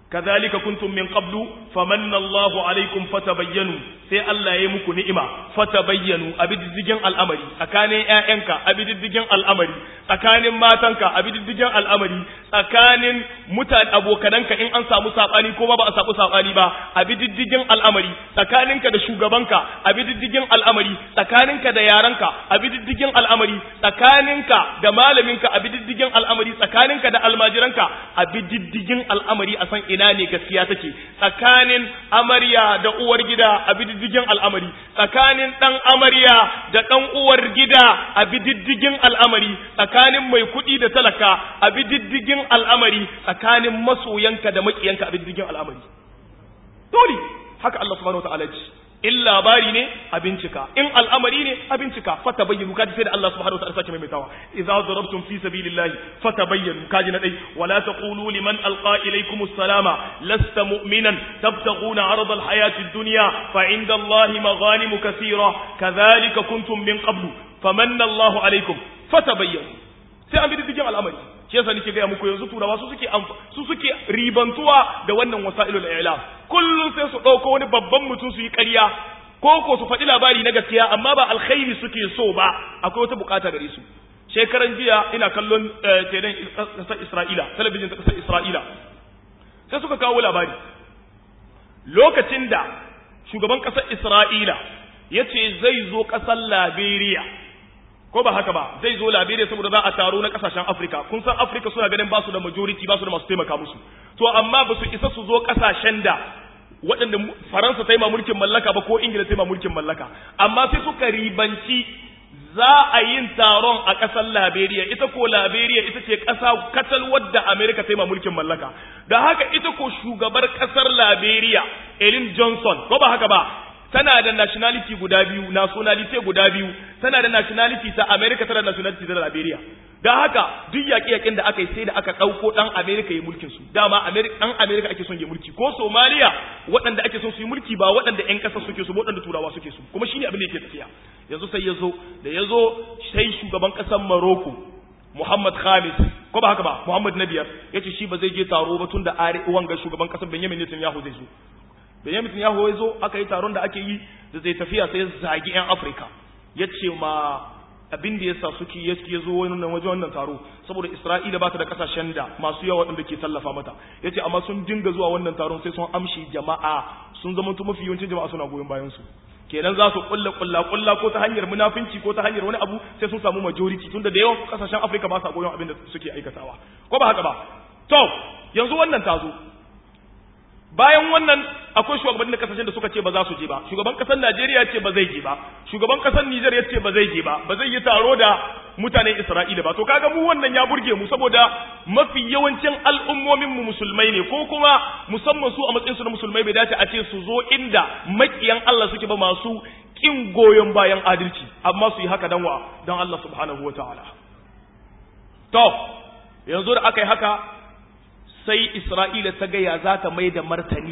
kadhalika kuntum min qablu famanna Allahu alaikum fatabayyanu sai Allah ya yi muku ni'ima fatabayyanu abididdigin al'amari tsakanin ƴaƴanka abididdigin al'amari tsakanin matanka abididdigin al'amari tsakanin mutane abokananka in an samu sabani ko ba a samu sabani ba abididdigin al'amari tsakaninka da shugabanka abididdigin al'amari tsakaninka da yaranka abididdigin al'amari tsakaninka da malaminka abididdigin al'amari tsakaninka da almajiranka abididdigin al'amari a san ina ne gaskiya take tsakanin amarya da uwar gida a bididdigin al'amari tsakanin dan amarya da dan uwar gida a bididdigin al'amari tsakanin mai kuɗi da talaka a bididdigin al'amari tsakanin masoyanka da makiyanka a bididdigin al'amari dole haka Allah subhanahu wataala ya ce in labari ne a bincika in al'amari ne a bincika fata bayyanu kaji sai da Allah subhanahu wa ta'ala sake maimaitawa idza darabtum fi sabilillahi fata bayyanu kaji na dai wala taqulu liman alqa ilaykum assalama lasta mu'minan tabtaghuna 'arada alhayati ad-dunya fa 'inda Allahi maghanim kathira kadhalika kuntum min qablu famanna Allahu alaykum fatabayyanu sai an bi diddigin al'amari shi yasa nake gaya muku yanzu turawa su suke su suke ribantuwa da wannan wasailul i'lam kullum sai su dauko wani babban mutum su yi ƙarya ko ko su faɗi labari na gaskiya amma ba alkhairi suke so ba akwai wata bukata gare su shekaran jiya ina kallon telan ƙasar Isra'ila talabijin ta ƙasar Isra'ila sai suka kawo labari lokacin da shugaban ƙasar Isra'ila ya ce zai zo ƙasar Liberia ko ba haka ba zai zo Liberia saboda za a taro na kasashen Afrika kun san Afrika suna ganin ba su da majority ba su da masu taimaka musu to amma ba su isa su zo kasashen da waɗanda Faransa ta yi ma mulkin mallaka ba ko Ingila ta yi ma mulkin mallaka amma sai suka ribanci za a yin taron a ƙasar Liberia ita ko Liberia ita ce ƙasa katal wadda Amerika ta yi ma mulkin mallaka da haka ita ko shugabar ƙasar Liberia Ellen Johnson ko ba haka ba tana da nationality guda biyu nationality guda biyu tana da nationality ta America tana da nationality ta Liberia da haka duk yaƙe-yaƙen da aka yi sai da aka ɗauko ɗan America ya mulkin su dama ɗan America ake son ya mulki ko Somalia waɗanda ake son su yi mulki ba waɗanda ƴan ƙasa suke su waɗanda turawa suke su kuma shine abin da yake tafiya yanzu sai ya zo da ya zo sai shugaban ƙasar Morocco Muhammad Khamis ko ba haka ba Muhammad na biyar yace shi ba zai je taro ba tun da wanga shugaban ƙasar Benjamin Netanyahu zai zo Benjamin Netanyahu ya zo aka yi taron da ake yi da zai tafiya sai zagi 'yan Afirka ya ce ma abin da ya sa suke ya zo wannan wajen wannan taro saboda Isra'ila ba ta da kasashen da masu yawa waɗanda ke tallafa mata ya ce amma sun dinga zuwa wannan taron sai sun amshi jama'a sun zama mafi yawancin jama'a suna goyon bayan su kenan za su kulla kulla kulla ko ta hanyar munafinci ko ta hanyar wani abu sai sun samu majority tunda da yawan kasashen Afirka ba sa goyon abin da suke aikatawa ko ba haka ba to yanzu wannan tazo bayan wannan akwai shugabannin da kasashen da suka ce ba za su je ba shugaban kasar Najeriya ce ba zai je ba shugaban kasar Niger ya ce ba zai je ba ba zai yi taro da mutanen Isra'ila ba to kaga mu wannan ya burge mu saboda mafi yawancin al'ummomin mu musulmai ne ko kuma musamman su a matsayin su na musulmai bai dace a ce su zo inda makiyan Allah suke ba masu kin goyon bayan adalci amma su yi haka dan wa dan Allah subhanahu wataala to yanzu da aka yi haka sai Isra'ila ta gaya za ta mai da martani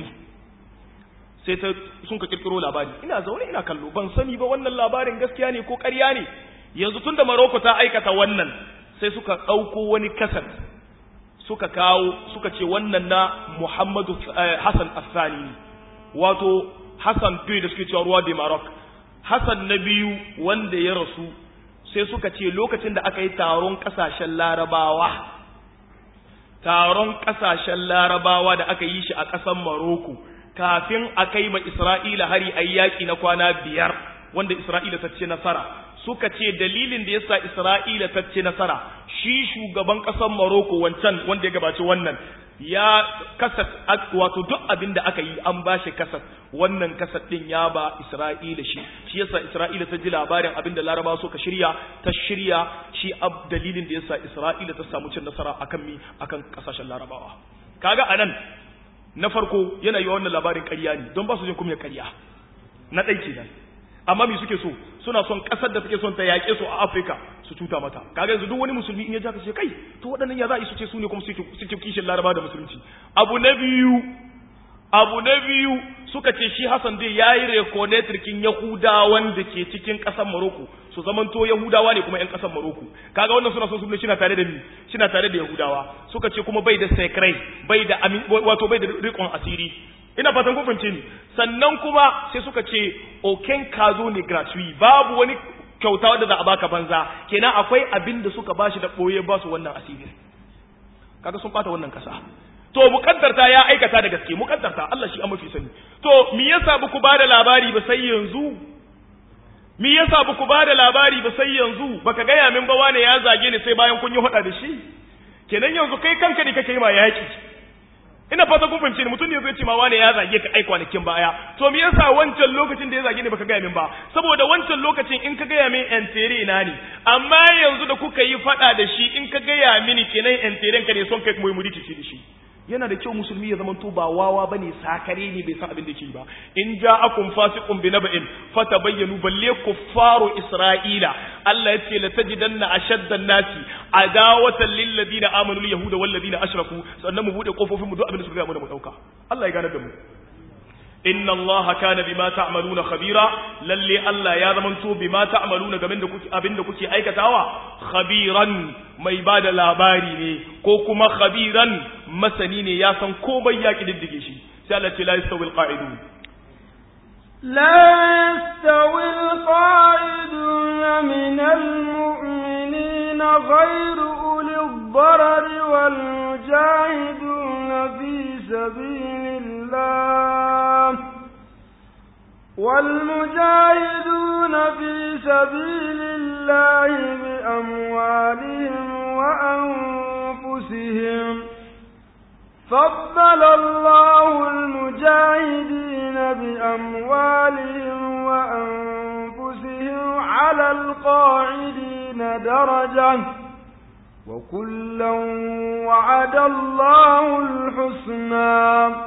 sai ta sun ka kirkiro labari ina zaune ina kallo ban sani ba wannan labarin gaskiya ne ko ƙarya ne yanzu tunda Maroko ta aikata wannan sai suka ɗauko wani kasar suka kawo suka ce wannan na Muhammadu Hassan Assani wato Hassan biyu da suke cewa ruwa de Maroc Hassan na biyu wanda ya rasu sai suka ce lokacin da aka yi taron ƙasashen larabawa taron ƙasashen larabawa da aka yi shi a ƙasar Maroko kafin a kai ma Isra'ila hari a yaƙi na kwana biyar wanda Isra'ila ta ce nasara suka ce dalilin da yasa Isra'ila ta ce nasara shi shugaban ƙasar Maroko wancan wanda ya gabaci wannan ya kasat wato duk abin da aka yi an ba shi kasat wannan kasat din ya ba Isra'ila shi shi yasa Isra'ila ta ji labarin abin da Laraba suka shirya ta shirya shi ab dalilin da yasa Isra'ila ta samu cin nasara akan mi akan kasashen Larabawa kaga anan na farko yana yi wannan labarin ƙarya ne don ba su jin kuma ƙarya na ɗai kenan amma me suke so suna son ƙasar da suke son ta yaƙe su a Afirka su cuta mata kaga yanzu duk wani musulmi in ya ja ka ce kai to waɗannan ya za su ce su ne kuma suke kishin laraba da musulunci abu na biyu abu na biyu suka ce shi Hassan dai yayi rekonetrikin Yahudawan da ke cikin ƙasar Morocco su zamanto Yahudawa ne kuma ƴan ƙasar Morocco kaga wannan suna so su ne shina tare da ni shina tare da Yahudawa suka ce kuma bai da secret bai da wato bai da rikon asiri ina fatan kun fahimce ni sannan kuma sai suka ce oken kazo ne gratuit babu wani kyauta wanda za a baka banza kenan akwai abin da suka bashi da boye ba su wannan asiri kaga sun bata wannan kasa to mukaddarta ya aikata da gaske mukaddarta Allah shi an mafi sani to me yasa ba ku bada labari ba sai yanzu me yasa ba ku bada labari ba sai yanzu baka gaya min ba wane ya zage ni sai bayan kun yi hada da shi kenan yanzu kai kanka ne kake yi ma yaki ina fata kun fahimce ni mutum ne zai ce ma wane ya zage ka ai kwanakin baya to me yasa wancan lokacin da ya zage ni baka gaya min ba saboda wancan lokacin in ka gaya min yan tere na ne amma yanzu da kuka yi fada da shi in ka gaya mini kenan yan teren ka ne son kai mu yi da shi yana da kyau musulmi ya zamanto ba wawa bane sakare ne bai san abin da ke ba in ja'akum fasiqun bi naba'in fatabayyanu balle kuffaru isra'ila Allah ya ce la tajidanna ashaddan nasi adawatan lil ladina amanu al yahuda wal ladina ashraku sannan mu bude kofofin mu duk abin da suka ga mu da mu dauka Allah ya gane da mu inna allaha kana bima ta'maluna khabira lalle Allah ya zamanto bima ta'maluna game da kuke abinda kuke aikatawa khabiran mai bada labari ne ko kuma khabiran masani ne ya san komai ya kididdige shi sai Allah ce la yastawil qa'idun لا يستوي القاعدون من المؤمنين غير أولي الضرر والمجاهدون في سبيل الله والمجاهدون في سبيل الله بأموالهم وأنفسهم فضل الله المجاهدين بأموالهم وأنفسهم على القاعدين درجة وكلا وعد الله الحسنى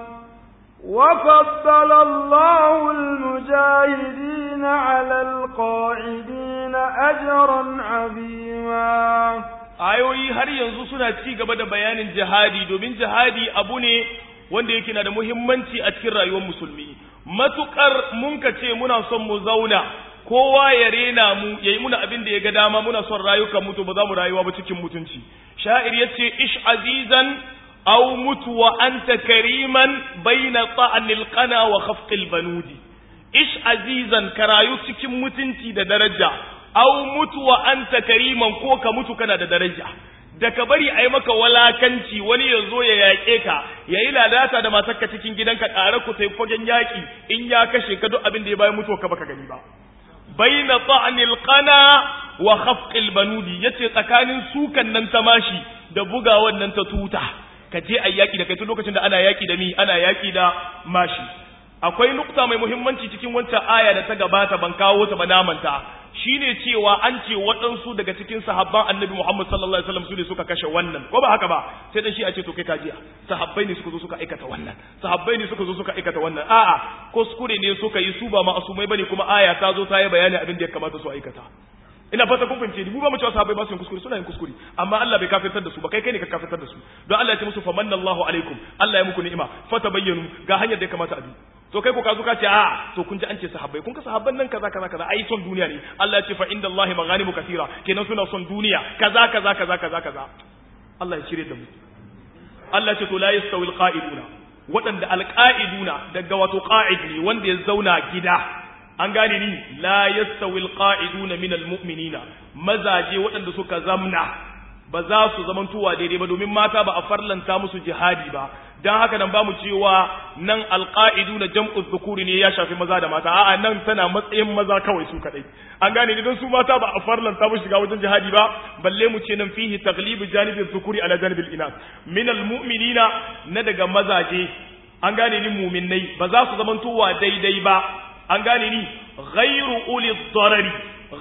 وفضل الله المجاهدين على القاعدين أجرا عظيما ayoyi har yanzu suna ci gaba da bayanin jihadi domin jihadi abu ne wanda yake na da muhimmanci a cikin rayuwar musulmi matukar mun ka ce muna son mu zauna kowa ya rena mu ya yi muna abin da ya ga dama muna son rayukan mutu ba za mu rayuwa ba cikin mutunci sha'ir ya ce ish azizan aw mutu wa anta kariman baina ta'anil qana wa khafqil banudi ish azizan ka rayu cikin mutunci da daraja aw mutu wa anta kariman ko ka mutu kana da daraja da ka bari a yi maka walakanci wani ya zo ya yaƙe ka ya yi lalata da matarka cikin gidanka ƙara ku sai fagen yaƙi in ya kashe ka duk abin da ya bayan mutuwa ka baka gani ba baina ta'nil qana wa khafqil banudi yace tsakanin sukan nan ta mashi da buga wannan ta tuta ka je ayi yaƙi da kai tun lokacin da ana yaƙi da mi ana yaƙi da mashi akwai nukta mai muhimmanci cikin wancan aya da ta gabata ban kawo ta ba namanta shine cewa an ce waɗansu daga cikin sahabban annabi Muhammad sallallahu alaihi wasallam su ne suka kashe wannan ko ba haka ba sai dan shi a ce to kai kajiya sahabbai ne suka zo suka aikata wannan sahabbai ne suka zo suka aikata wannan a'a kuskure ne suka yi su ba ma'asumai bane kuma aya ta zo ta yi bayani abin da ya kamata su aikata ina fata kun fahimce ni mu ba mu cewa sahabbai ba su yin kuskure suna yin kuskure amma Allah bai kafirtar da su ba kai kai ne ka kafirtar da su don Allah ya ce musu famanna Allahu alaikum Allah ya muku ni'ima fatabayyanu ga hanyar da ya kamata a bi to kai ko ka zo ka ce a to kun ji an ce sahabbai kun ka sahabban nan kaza kaza kaza ai son duniya ne Allah ya ce fa inda Allah maghanimu kathira kenan suna son duniya kaza kaza kaza kaza kaza Allah ya shirye da mu Allah ya ce to la yastawi alqa'iduna waɗanda alqa'iduna daga wato qa'id ne wanda ya zauna gida an gane ni la yastawi alqa'iduna min almu'minina mazaje waɗanda suka zamna ba za su zamantowa daidai ba domin mata ba a farlanta musu jihadi ba dan haka nan ba mu cewa nan alqa'idu na jam'u dhukuri ne ya shafi maza da mata a'a nan tana matsayin maza kawai su kadai an gane ni dan su mata ba a farlanta musu shiga wajen jihadi ba balle mu ce nan fihi taglibu janibi dhukuri ala janibi al-inas min al-mu'minina na daga mazaje an gane ni mu'minnai ba za su zamantowa daidai ba an gane ni ghairu uli darari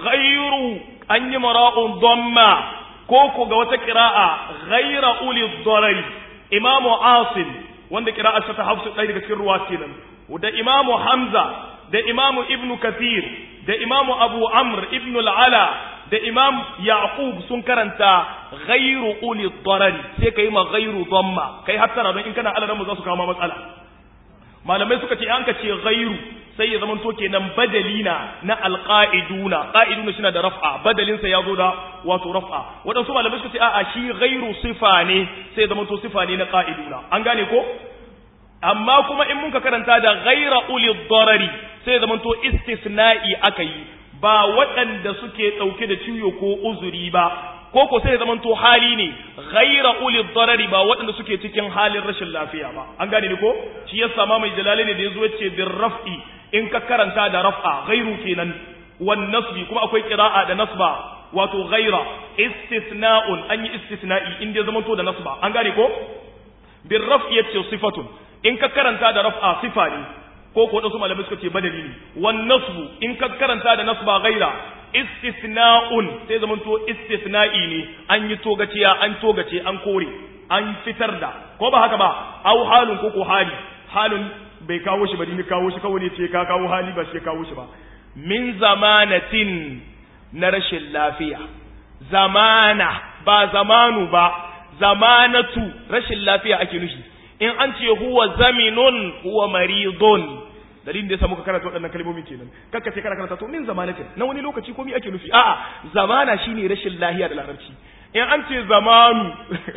ghairu an yi mara'un dhamma ko ko ga wata qira'a ghaira uli darari imamu asim wanda qira'a ta hafsu ɗaya daga cikin ruwa kenan da imamu hamza da imamu ibnu kathir da imamu abu amr ibnu al-ala da imam yaqub sun karanta ghairu uli darari sai kai ma ghairu dhamma kai hattara don in kana alaran mu za su kawo matsala malamai suka ce an ka ce ghairu sai ya zama to kenan badali na na alqaiduna qaiduna shi na da raf'a badalin sa yazo da wato raf'a wadansu malamai suka ce a'a shi ghairu sifa ne sai ya zama to sifa ne na qaiduna an gane ko amma kuma in muka karanta da ghaira uli darari sai ya zama to istisna'i akai ba waɗanda suke ɗauke da ciwo ko uzuri ba ko ko sai ya zama to hali ne ghaira uli darari ba waɗanda suke cikin halin rashin lafiya ba an gane ni ko shi yasa ma mai jalali ne da yazo yace bir raf'i in ka karanta da raf'a ghairu kenan wan nasbi kuma akwai qira'a da nasba wato ghaira istisna'un an yi istisna'i in dai zama to da nasba an gane ko bir raf'i yace sifatun in ka karanta da raf'a sifa ne ko ko wasu malamai suka ce badali ne wan nasbu in ka karanta da nasba ghaira istisna'un sai zaman to istisna'i ne an yi togaciya an togace an kore an fitar da ko ba haka ba au halun ko ko hali halun bai kawo shi ba ni kawo shi kawai ne ce ka kawo hali ba shi kawo shi ba min zamanatin na rashin lafiya zamana ba zamanu ba zamanatu rashin lafiya ake nufi in an ce huwa zaminun huwa maridun dalilin da yasa muka karanta waɗannan kalmomi kenan kakka ce kana karanta to min zamanatin na wani lokaci komai ake nufi a'a zamana shine rashin lahiya da larabci in an ce zamanu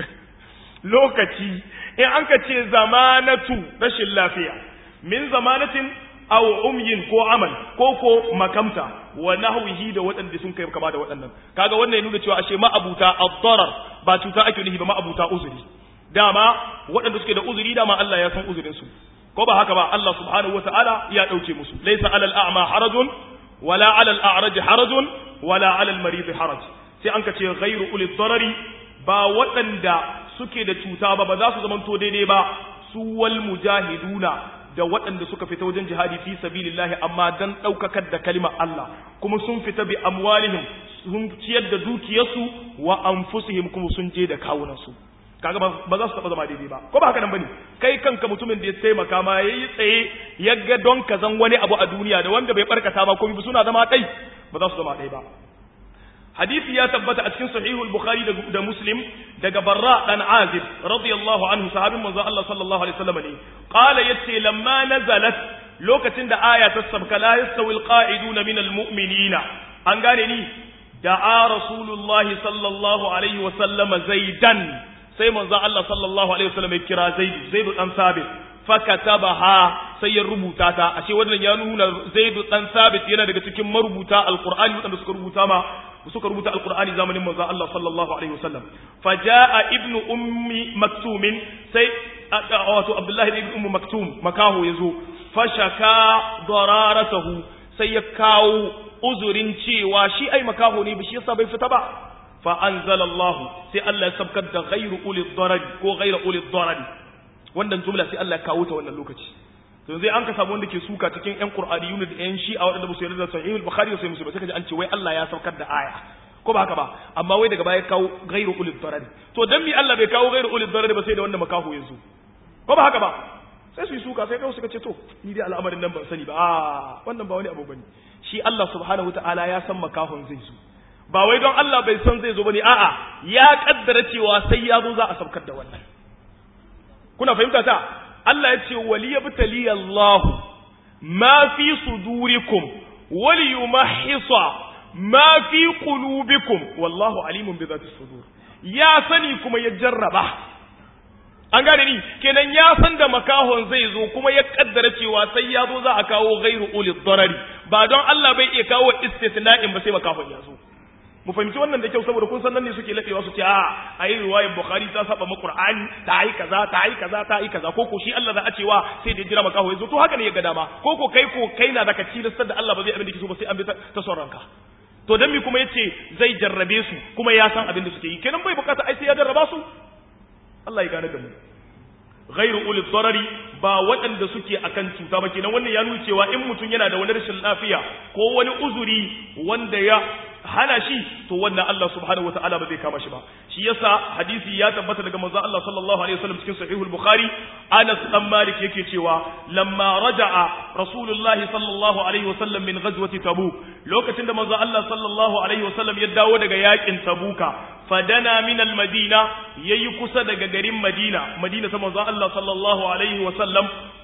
lokaci in an ka ce zamanatu rashin lafiya min zamanatin aw umyin ko amal ko ko makamta wa nahwihi da waɗanda sun kai kama da waɗannan kaga wannan ya nuna cewa ashe ma'abuta ad-darar ba cuta ake nufi ba ma'abuta uzuri dama waɗanda suke da uzuri dama Allah ya san uzurin su ko ba haka ba Allah subhanahu wataala ya dauke musu laysa alal a'ma harajun wala alal a'raj harajun wala alal marid haraj sai an ka ce ghairu ulil darari ba waɗanda suke da cuta ba ba za su zamanto daidai ba su wal mujahiduna da waɗanda suka fita wajen jihadi fi sabilillahi amma dan ɗaukakar da kalimar Allah kuma sun fita bi amwalihim sun ciyar da dukiyarsu wa anfusihim kuma sun je da kawunansu kaga ba za su taba zama daidai ba ko ba haka nan bane kai kanka mutumin da ya taimaka ma yayi tsaye ya ga don ka zan wani abu a duniya da wanda bai barkata ba komai suna zama kai ba za su zama ɗaya ba hadisi ya tabbata a cikin sahihul bukhari da muslim daga barra dan azib radiyallahu anhu sahabin manzo Allah sallallahu alaihi wasallam ne qala yace lamma nazalat lokacin da aya ta sabka la yastawi alqa'iduna minal mu'minina an gane ni da'a rasulullahi sallallahu alaihi wasallam zaidan sai manzo Allah sallallahu alaihi wasallam ya kira Zaid Zaid dan Sabit fakatabaha sai ya rubuta ta ashe wannan ya nuna Zaid dan Sabit yana daga cikin marubuta alqur'ani wanda suka rubuta ma suka rubuta alqur'ani zamanin manzo Allah sallallahu alaihi wasallam fajaa ibnu ummi maktum sai wato Abdullah ibn ummu maktum makaho yazo fashaka dararatahu sai ya kawo uzurin cewa shi ai makaho ne ba shi yasa bai fita ba فأنزل الله سي الله سبكت da غير أولي الضرر ko غير أولي الضرر wannan jumla sai Allah ya kawo ta wannan lokaci to zai an ka samu wanda ke suka cikin ƴan Qur'aniyun da ƴan Shi'a wanda ba su yarda da Sahih al-Bukhari sai musu ba sai kaji an ce wai Allah ya saukar da aya ko ba haka ba amma wai daga baya kawo ghairu ulil darar to dan mi Allah bai kawo ghairu ulil darar ba sai da wanda makaho yanzu ko ba haka ba sai su yi suka sai kawai suka ce to ni dai al'amarin nan ban sani ba a wannan ba wani abu bane shi Allah subhanahu wataala ya san makahon zai zo ba wai don Allah bai san zai zo bane a'a ya kaddara cewa sai ya zo za a saukar da wannan kuna fahimta ta Allah ya ce waliyabtali Allah ma fi sudurikum waliyumahhisa ma fi qulubikum wallahu alimun bi dhati sudur ya sani kuma ya jarraba an gane ni kenan ya san da makahon zai zo kuma ya kaddara cewa sai ya zo za a kawo ghairu ulil darari ba don Allah bai iya kawo istisna'in ba sai makahon ya zo mu fahimci wannan da kyau saboda kun san nan ne suke ladewa su ce a ayi riwayar bukhari ta saba ma qur'ani ta yi kaza ta yi kaza ta yi kaza ko ko shi Allah za a cewa sai da jira makaho yazo to haka ne ya ga dama ko ko kai ko kai na da ka tilastar da Allah ba zai abin da kike so ba sai an bi ta son ranka to dan mi kuma yace zai jarrabe su kuma ya san abin da suke yi kenan bai bukata ai sai ya jarraba su Allah ya gane da mu ghairu ulil darari ba waɗanda suke akan cuta ba kenan wannan ya nuna cewa in mutum yana da wani rashin lafiya ko wani uzuri wanda ya hana shi to wannan Allah subhanahu wataala ba zai kama shi ba shi yasa hadisi ya tabbata daga manzo Allah sallallahu alaihi wasallam cikin sahihul bukhari Anas dan Malik yake cewa lamma raja'a Rasulullah sallallahu alaihi wasallam min ghazwati Tabuk lokacin da manzo Allah sallallahu alaihi wasallam ya dawo daga yakin Tabuka fadana min al-Madina yayi kusa daga garin Madina Madina ta manzo Allah sallallahu alaihi wasallam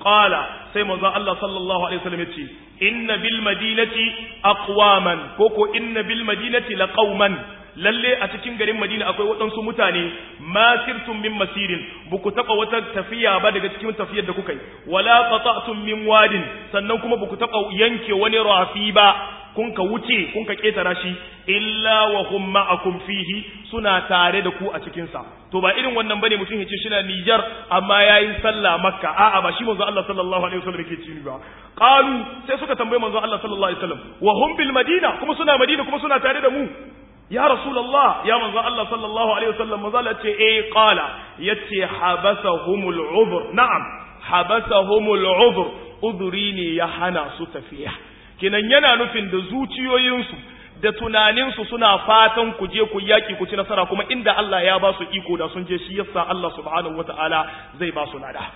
qala sai manzo Allah sallallahu alaihi wasallam yace inna bil madinati aqwaman koko inna bil madinati laqauman lalle a cikin garin Madina akwai waɗansu mutane masirtum min masirin buku taɓa wata tafiya ba daga cikin tafiyar da kuka yi wala qata'tum min wadin sannan kuma buku taɓa yanke wani rafi ba kun ka wuce kun ka ketara shi illa wa hum ma'akum fihi suna tare da ku a cikin sa to ba irin wannan bane mutum yace shi na Niger amma yayin sallah Makka a'a ba shi manzo Allah sallallahu alaihi wasallam yake ci ba qalu sai suka tambaye manzo Allah sallallahu alaihi wasallam wa hum bil madina kuma suna Madina kuma suna tare da mu ya rasulullah ya manzo Allah sallallahu alaihi wasallam manzo Allah ce eh qala yace habasahumul udhr na'am habasahumul udhr udhri ne ya hana su tafiya kinan yana nufin da zuciyoyinsu da tunaninsu suna fatan ku je ku yaki ku ci nasara kuma inda Allah ya ba su iko da sun je shi yasa Allah subhanahu wataala zai ba su lada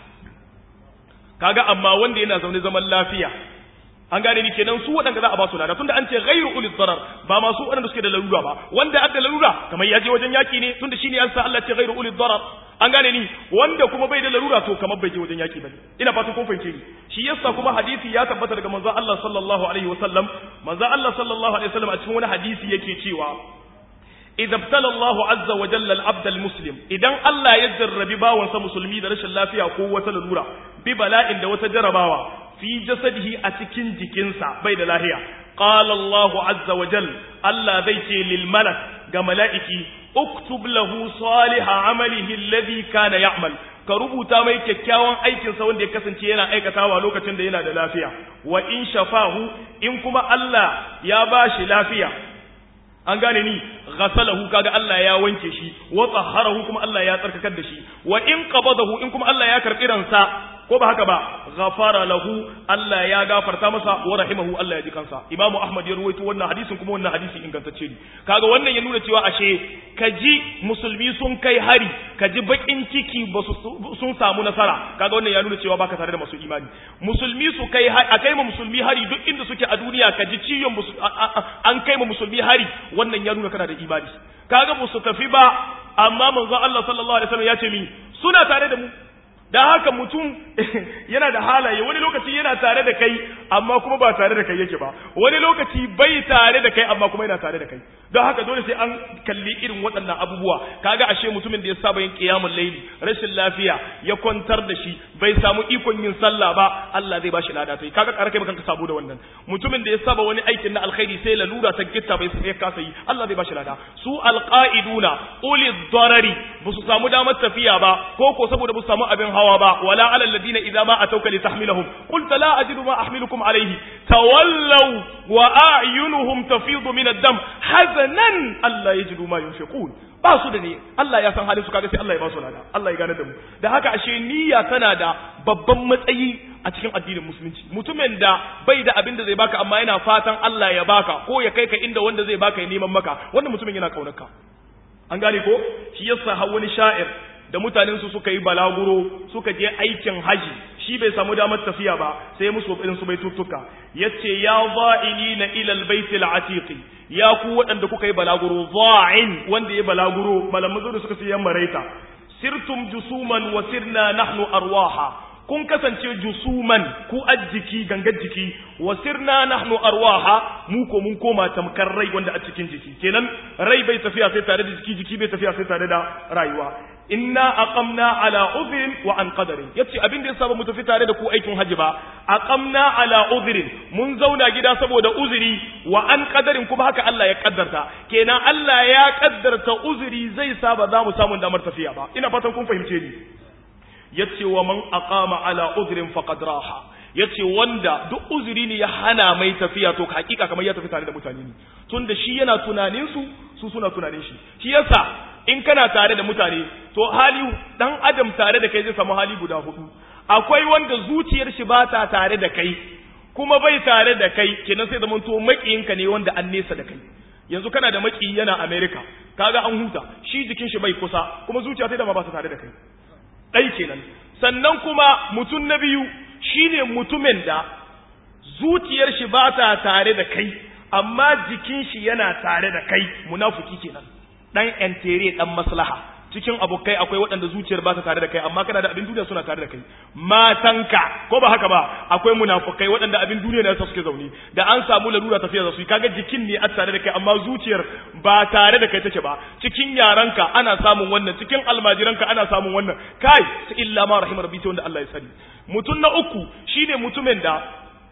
kaga amma wanda yana zaune zaman lafiya an gane ni kenan su waɗanda za a ba su lada tunda an ce ghairu ulil darar ba masu waɗanda suke da larura ba wanda adda larura kamar ya je wajen yaki ne tunda shine an sa Allah ce ghairu ulil darar an gane ni wanda kuma bai da larura to kamar bai je wajen yaki bane ina fatan kun fahimce ni shi yasa kuma hadisi ya tabbata daga manzon Allah sallallahu alaihi wasallam manzon Allah sallallahu alaihi wasallam a cikin wani hadisi yake cewa idza ibtala Allah azza wa jalla al-abd al-muslim idan Allah ya jarrabi bawansa musulmi da rashin lafiya ko wata larura bi bala'in da wata jarabawa fi jasadihi a cikin jikinsa bai da lahiya qala Allahu azza wa jal Allah zai ce lil malak ga mala'iki uktub lahu salihah amalihi alladhi kana ya'mal ka rubuta mai kyakkyawan aikin sa wanda ya kasance yana aikatawa lokacin da yana da lafiya wa in shafahu in kuma Allah ya bashi lafiya an gane ni ghasalahu kaga Allah ya wanke shi wa tahharahu kuma Allah ya tsarkakar da shi wa in qabadahu in kuma Allah ya karbi ransa ko ba haka ba ghafara lahu Allah ya gafarta masa wa rahimahu Allah ya ji kansa Imam Ahmad ya ruwaito wannan hadisin kuma wannan hadisi ingantacce ne kaga wannan ya nuna cewa ashe kaji musulmi sun kai hari kaji bakin ciki ba sun samu nasara kaga wannan ya nuna cewa baka tare da masu imani musulmi su kai a kai ma musulmi hari duk inda suke a duniya kaji ciyon an kai ma musulmi hari wannan ya nuna kana da imani kaga ba su tafi ba amma manzo Allah sallallahu alaihi wasallam ya ce mi suna tare da mu dan haka mutum yana da halaye wani lokaci yana tare da kai amma kuma ba tare da kai yake ba wani lokaci bai tare da kai amma kuma yana tare da kai don haka dole sai an kalli irin waɗannan abubuwa kaga ashe mutumin da ya saba yin qiyamul layli rashin lafiya ya kwantar da shi bai samu ikon yin sallah ba Allah zai bashi lada tai kaga kar kai kanka sabo da wannan mutumin da ya saba wani aikin na alkhairi sai lalura ta gitta bai sai kasa yi Allah zai bashi lada su alqaiduna uli darari ba su samu damar tafiya ba ko ko saboda ba su samu abin hawa ba wala alal ladina idza ma atawka litahmilahum qulta la ajidu ma ahmilukum alayhi tawallaw wa a'yunuhum tafidu min ad-dam hazanan alla yajidu ma yunfiqun ba su da ne Allah ya san halin su kaga sai Allah ya ba su lada Allah ya gane da mu da haka ashe niyya tana da babban matsayi a cikin addinin musulunci mutumin da bai da abin da zai baka amma yana fatan Allah ya baka ko ya kai ka inda wanda zai baka ya neman maka wannan mutumin yana kaunarka an gane ko shi yasa har wani sha'ir da mutanen su suka yi balaguro suka je aikin haji shi bai samu damar tafiya ba sai musu irin su bai tuttuka yace ya za'ilina ila albayt alatiq ya ku waɗanda kuka yi balaguro za'in wanda ya balaguro malamu suka ce yan maraita sirtum jusuman wa sirna nahnu arwaha kun kasance jusuman ku ajjiki gangar jiki wa sirna nahnu arwaha mu ko mun koma tamkar rai wanda a cikin jiki kenan rai bai tafiya sai tare da jiki jiki bai tafiya sai tare da rayuwa inna aqamna ala udhrin wa an qadarin yace abin da yasa ba mu tafi tare da ku aikin haji ba aqamna ala udhrin mun zauna gida saboda uzuri wa an qadarin kuma haka Allah ya kaddarta kenan Allah ya kaddarta uzuri zai sa ba za mu samu damar tafiya ba ina fatan kun fahimce ni yace wa man aqama ala udhrin faqad raha yace wanda duk uzuri ne ya hana mai tafiya to hakika kamar ya tafi tare da mutane ne tunda shi yana tunanin su su suna tunanin shi shi yasa in kana tare da mutane to hali dan adam tare da kai zai samu hali guda hudu akwai wanda zuciyar shi ba ta tare da kai kuma bai tare da kai kenan sai zaman to makiyinka ne wanda an nesa da kai yanzu kana da maki yana America kaga an huta shi jikin shi bai kusa kuma zuciya sai da ma ba ta tare da kai dai kenan sannan kuma mutum na biyu shine mutumin da zuciyar shi ba ta tare da kai amma jikin shi yana tare da kai munafiki kenan dan entere dan maslaha cikin abokai akwai waɗanda zuciyar ba ta tare da kai amma kana da abin duniya suna tare da kai matanka ko ba haka ba akwai munafukai waɗanda abin duniya ne suke zaune da an samu larura tafiya da su kaga jikin ne a tare da kai amma zuciyar ba tare da kai take ba cikin yaranka ana samun wannan cikin almajiranka ana samun wannan kai sai illa ma rahimar rabbi wanda Allah ya sani mutum na uku shine mutumin da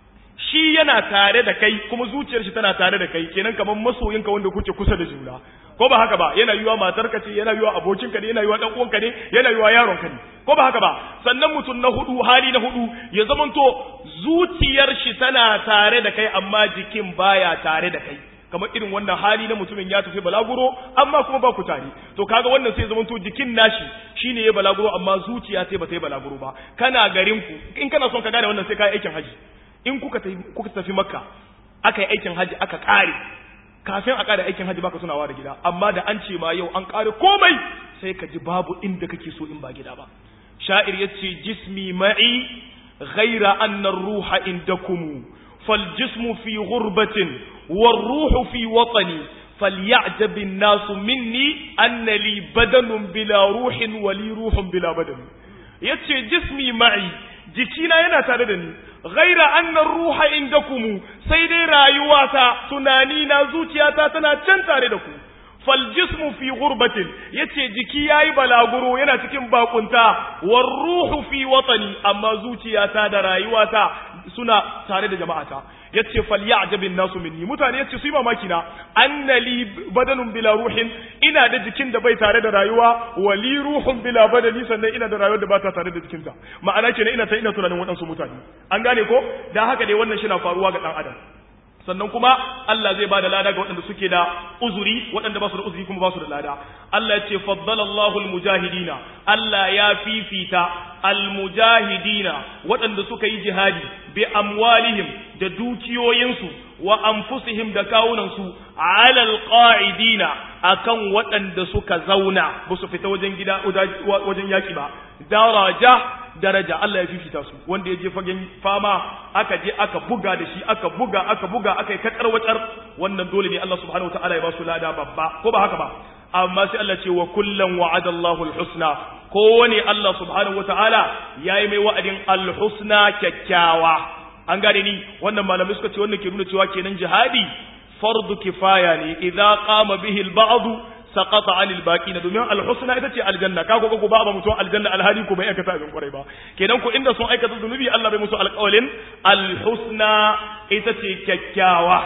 shi yana tare da kai kuma zuciyar shi tana tare da kai kenan kamar masoyinka wanda kuke kusa da juna ko ba haka ba yana yiwa matarka ce yana yiwa abokinka ne yana yiwa dan uwanka ne yana yiwa yaronka ne ko ba haka ba sannan mutum na hudu hali na hudu ya zamanto zuciyar shi tana tare da kai amma jikin baya tare da kai kamar irin wannan hali na mutumin ya tafi balaguro amma kuma ba ku tare to kaga wannan sai zamanto jikin nashi shine ya balaguro amma zuciya sai ba ta yi balaguro ba kana garin ku in kana son ka gane wannan sai ka yi aikin haji in kuka tafi kuka tafi makka aka yi aikin haji aka kare kafin a kare aikin haji baka tunawa da gida amma da an ce ma yau an kare komai sai ka ji babu inda kake so in ba gida ba sha'ir yace jismi ma'i ghaira anna ruha indakum fal jismu fi ghurbatin war ruhu fi watani فليعجب الناس مني أن لي بدن بلا روح ولي روح بلا بدن yace jismi ma'i jikina yana tare da ni ghaira annar ruha indakum sai dai rayuwata tunani na zuciyata tana can tare da ku fal jismu fi ghurbatin yace jiki yayi balaguro yana cikin bakunta war ruhu fi watani amma zuciyata da rayuwata suna tare da jama'ata yace falyajabin nasu minni mutane yace su yi mamaki na annali badanun bila ruhin ina da jikin da bai tare da rayuwa wali ruhun bila badani sannan ina da rayuwar da ba ta tare da jikinta ma'ana kenan ina ta ina tunanin waɗansu mutane an gane ko dan haka dai wannan shi na faruwa ga dan adam sannan kuma Allah zai bada lada ga waɗanda suke da uzuri waɗanda ba su da uzuri kuma ba su da lada Allah ya ce faddalallahu almujahidina Allah ya fifita almujahidina waɗanda suka yi jihadi bi amwalihim da dukiyoyinsu wa anfusihim da kawunansu ala alqa'idina akan waɗanda suka zauna ba su fita wajen gida wajen yaki ba daraja daraja Allah ya fifita su wanda ya je fagen fama aka je aka buga da shi aka buga aka buga aka yi kakar wacar wannan dole ne Allah subhanahu wataala ya ba su lada babba ko ba haka ba amma sai Allah ce wa kullan wa'ada Allahu al-husna kowane Allah subhanahu wataala yayi mai wa'adin al-husna kyakkyawa an gane ni wannan malamai suka ce wannan ke nuna cewa kenan jihadi fardu kifaya ne idza qama bihi al-ba'd saqata anil baqina domin alhusna ita ce aljanna ka ko ba ba mutum aljanna alhali ko bai aikata abin kwarai ba kenan ko inda sun aikata zunubi Allah bai musu alƙawalin alhusna ita ce kyakkyawa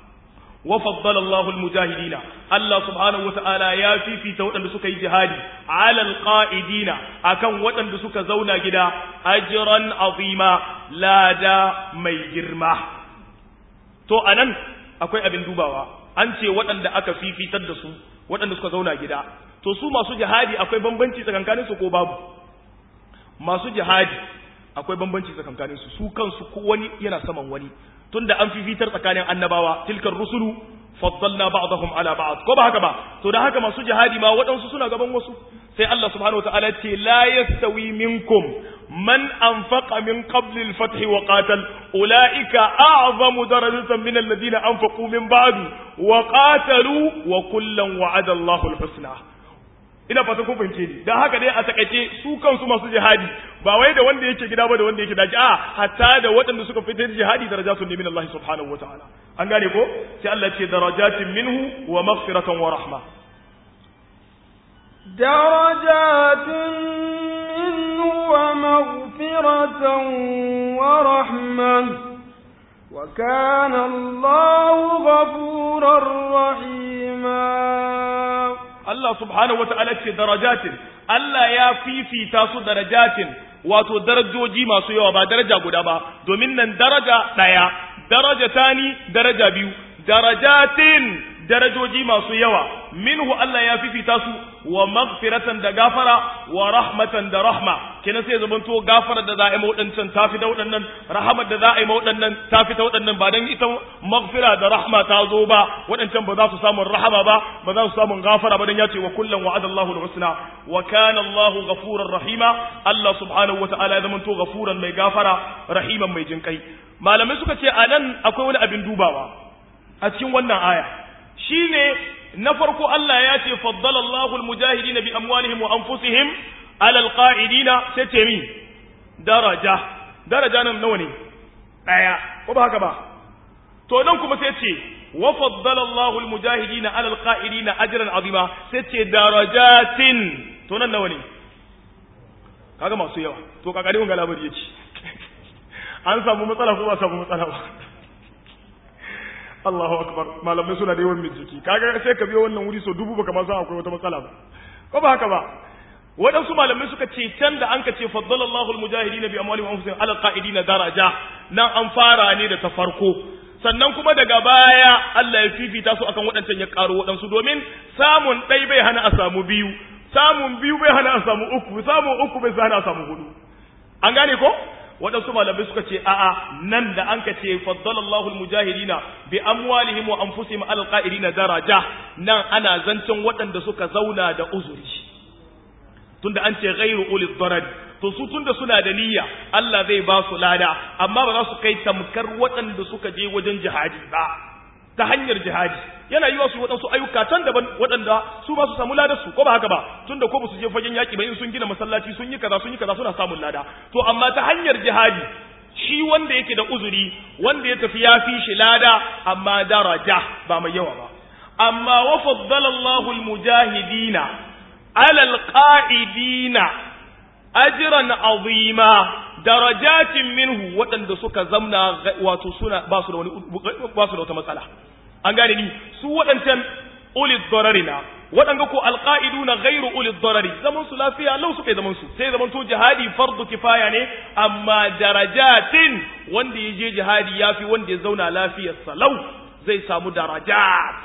wa faddala Allahu almujahidina Allah subhanahu wataala ya fifita waɗanda suka yi jihadi ala alqaidina akan waɗanda suka zauna gida ajran azima lada mai girma to anan akwai abin dubawa an ce waɗanda aka fifitar da su waɗanda suka zauna gida to su masu jihadi akwai bambanci tsakankanin su ko babu masu jihadi akwai bambanci tsakankanin su su kansu ko wani yana saman wani tunda an fifitar tsakanin annabawa tilkar rusulu faddalna ba'dahum ala ba'd ko ba haka ba to da haka masu jihadi ma waɗansu suna gaban wasu sai Allah subhanahu wataala ce la yastawi minkum man anfaqa min qabli al-fath wa qatal ulaika a'zamu darajatan min alladhina anfaqu min ba'du wa qatalu wa kullan wa'ada Allahu al-husna ina fata kun fahimce ni dan haka dai a takaice su kansu masu jihadi ba wai da wanda yake gida ba da wanda yake daji a hatta da waɗanda suka fitar jihadi darajatun min Allah subhanahu wataala an gane ko sai Allah ce darajatin minhu wa maghfiratan wa rahma درجات منه ومغفرة ورحمة وكان الله غفورا رحيما Allah subhanahu wata'ala ce darajatin Allah ya fifita su darajatin wato darajoji masu yawa ba daraja guda ba domin nan daraja ɗaya daraja tani daraja biyu darajatin darajoji masu yawa minhu Allah ya fifita su wa maghfiratan da gafara wa rahmatan da rahma kenan sai zaman to gafara da za a yi waɗancan ta fi da waɗannan rahamar da za a yi waɗannan ta fi ta waɗannan ba dan ita maghfira da rahma ta zo ba waɗancan ba za su samu rahama ba ba za su samu gafara ba dan ya ce wa kullum wa'ada Allahu al-husna wa kana Allahu ghafurar rahima Allah subhanahu wa ta'ala ya zaman to ghafuran mai gafara rahiman mai jinkai malamai suka ce anan akwai wani abin dubawa a cikin wannan aya shine na farko Allah ya ce faddala Allahul mujahidina bi amwalihim wa anfusihim ala alqa'idina sai ce mi daraja daraja nan nawa ne daya ko ba haka ba to nan kuma sai ce wa faddala Allahul mujahidina ala alqa'idina ajran azima sai ce darajatin to nan nawa ne kaga masu yawa to kakari mun ga labari yace an samu matsala ko ba samu matsala ba Allahu akbar malamai suna da yawan bincike kaga sai ka biyo wannan wuri so dubu baka ma san akwai wata matsala ba ko ba haka ba waɗansu malamai suka ce can da an ka ce faddalallahu almujahidin bi amwalihim wa anfusihim ala qa'idina daraja nan an fara ne da ta farko sannan kuma daga baya Allah ya fifita su akan waɗancan ya karo waɗansu domin samun ɗai bai hana a samu biyu samun biyu bai hana a samu uku samun uku bai hana a samu hudu an gane ko waɗansu malamai suka ce a'a nan da an ka ce faddalallahu almujahidina bi amwalihim wa anfusihim ala qa'idina daraja nan ana zancen waɗanda suka zauna da uzuri tunda an ce ghairu ulil darari to su tunda suna da niyya Allah zai ba su lada amma ba za su kai tamkar waɗanda suka je wajen jihadi ba ta hanyar jihadi yana yiwa su waɗansu ayyuka can daban waɗanda su ba su samu ladar su ko ba haka ba tunda ko ba su je fagen yaƙi ba in sun gina masallaci sun yi kaza sun yi kaza suna samun lada to amma ta hanyar jihadi shi wanda yake da uzuri wanda ya tafi ya fi shi lada amma daraja ba mai yawa ba amma wa faddala Allahu al-mujahidina ala al-qa'idina ajran azima darajatin minhu waɗanda suka zamna wato suna ba su da wani ba su da wata matsala an gane ni su waɗancan ulid dararina waɗanda ko alqaiduna ghairu ulid darari zaman su lafiya lau suka yi zaman su sai zaman to jihadi fardu kifaya ne amma darajatin wanda ya je jihadi yafi wanda ya zauna lafiyar salau zai samu darajat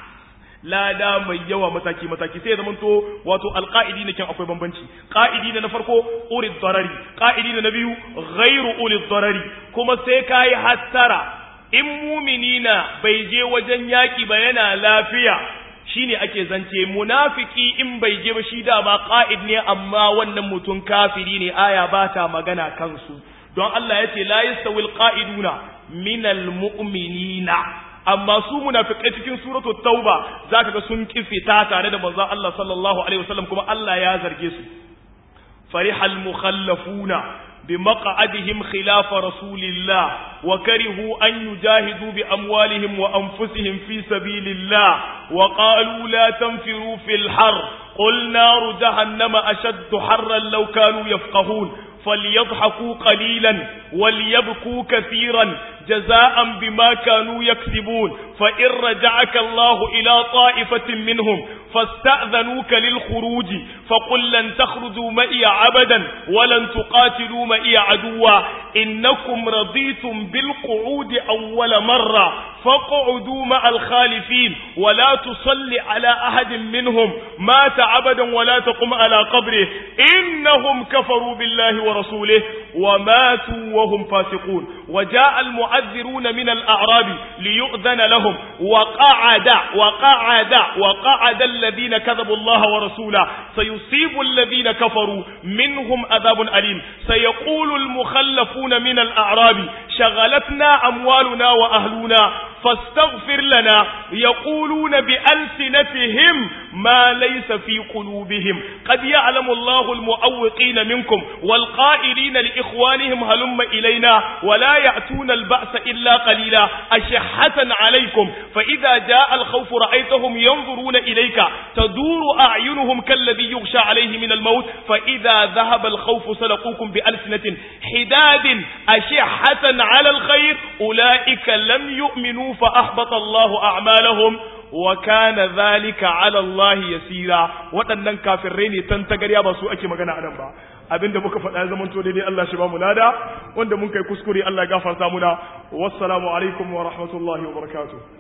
lada mai yawa mataki mataki sai zaman to wato alqaidi ne kan akwai bambanci qaidi na farko urid darari qaidi na biyu ghairu ulid darari kuma sai kai hattara in muminina bai je wajen yaki ba yana lafiya shine ake zance munafiki in bai je ba shi da ba qa'id ne amma wannan mutum kafiri ne aya ba ta magana kansu don Allah ya ce la yastawil qa'iduna minal mu'minina amma su munafikai cikin suratul tauba zaka ga sun kifita tare da manzon Allah sallallahu alaihi wasallam kuma Allah ya zarge su farihal mukhallafuna بمقعدهم خلاف رسول الله وكرهوا أن يجاهدوا بأموالهم وأنفسهم في سبيل الله وقالوا لا تنفروا في الحر قل نار جهنم أشد حرا لو كانوا يفقهون فليضحكوا قليلا وليبكوا كثيرا جزاء بما كانوا يكسبون فإن رجعك الله إلى طائفة منهم فاستأذنوك للخروج فقل لن تخرجوا مئي عبدا ولن تقاتلوا مئي عدوا إنكم رضيتم بالقعود أول مرة فاقعدوا مع الخالفين ولا تصل على أحد منهم مات عبدا ولا تقم على قبره إنهم كفروا بالله ورسوله وماتوا وهم فاسقون وجاء المعذرون من الأعراب ليؤذن لهم وقعد وقعد وقعد الذين كذبوا الله ورسوله سيصيب الذين كفروا منهم عذاب أليم سيقول المخلفون من الأعراب شغلتنا أموالنا وأهلنا فاستغفر لنا يقولون بألسنتهم ما ليس في قلوبهم قد يعلم الله المؤوقين منكم والقائلين لإخوانهم هلم إلينا ولا يأتون البأس إلا قليلا أشحة عليكم فإذا جاء الخوف رأيتهم ينظرون إليك تدور أعينهم كالذي يغشى عليه من الموت فإذا ذهب الخوف سلقوكم بألسنة حداد أشحة على الخير أولئك لم يؤمنوا فأحبط الله أعمالهم وكان ذلك على الله يسيرا waɗannan kafirai ne tan tagarya ba su ake magana a nan ba abinda muka faɗa zaman to daidai Allah shi ba mu lada wanda mun kai kuskure Allah ya gafarta muna wassalamu alaikum wa rahmatullahi wa barakatuh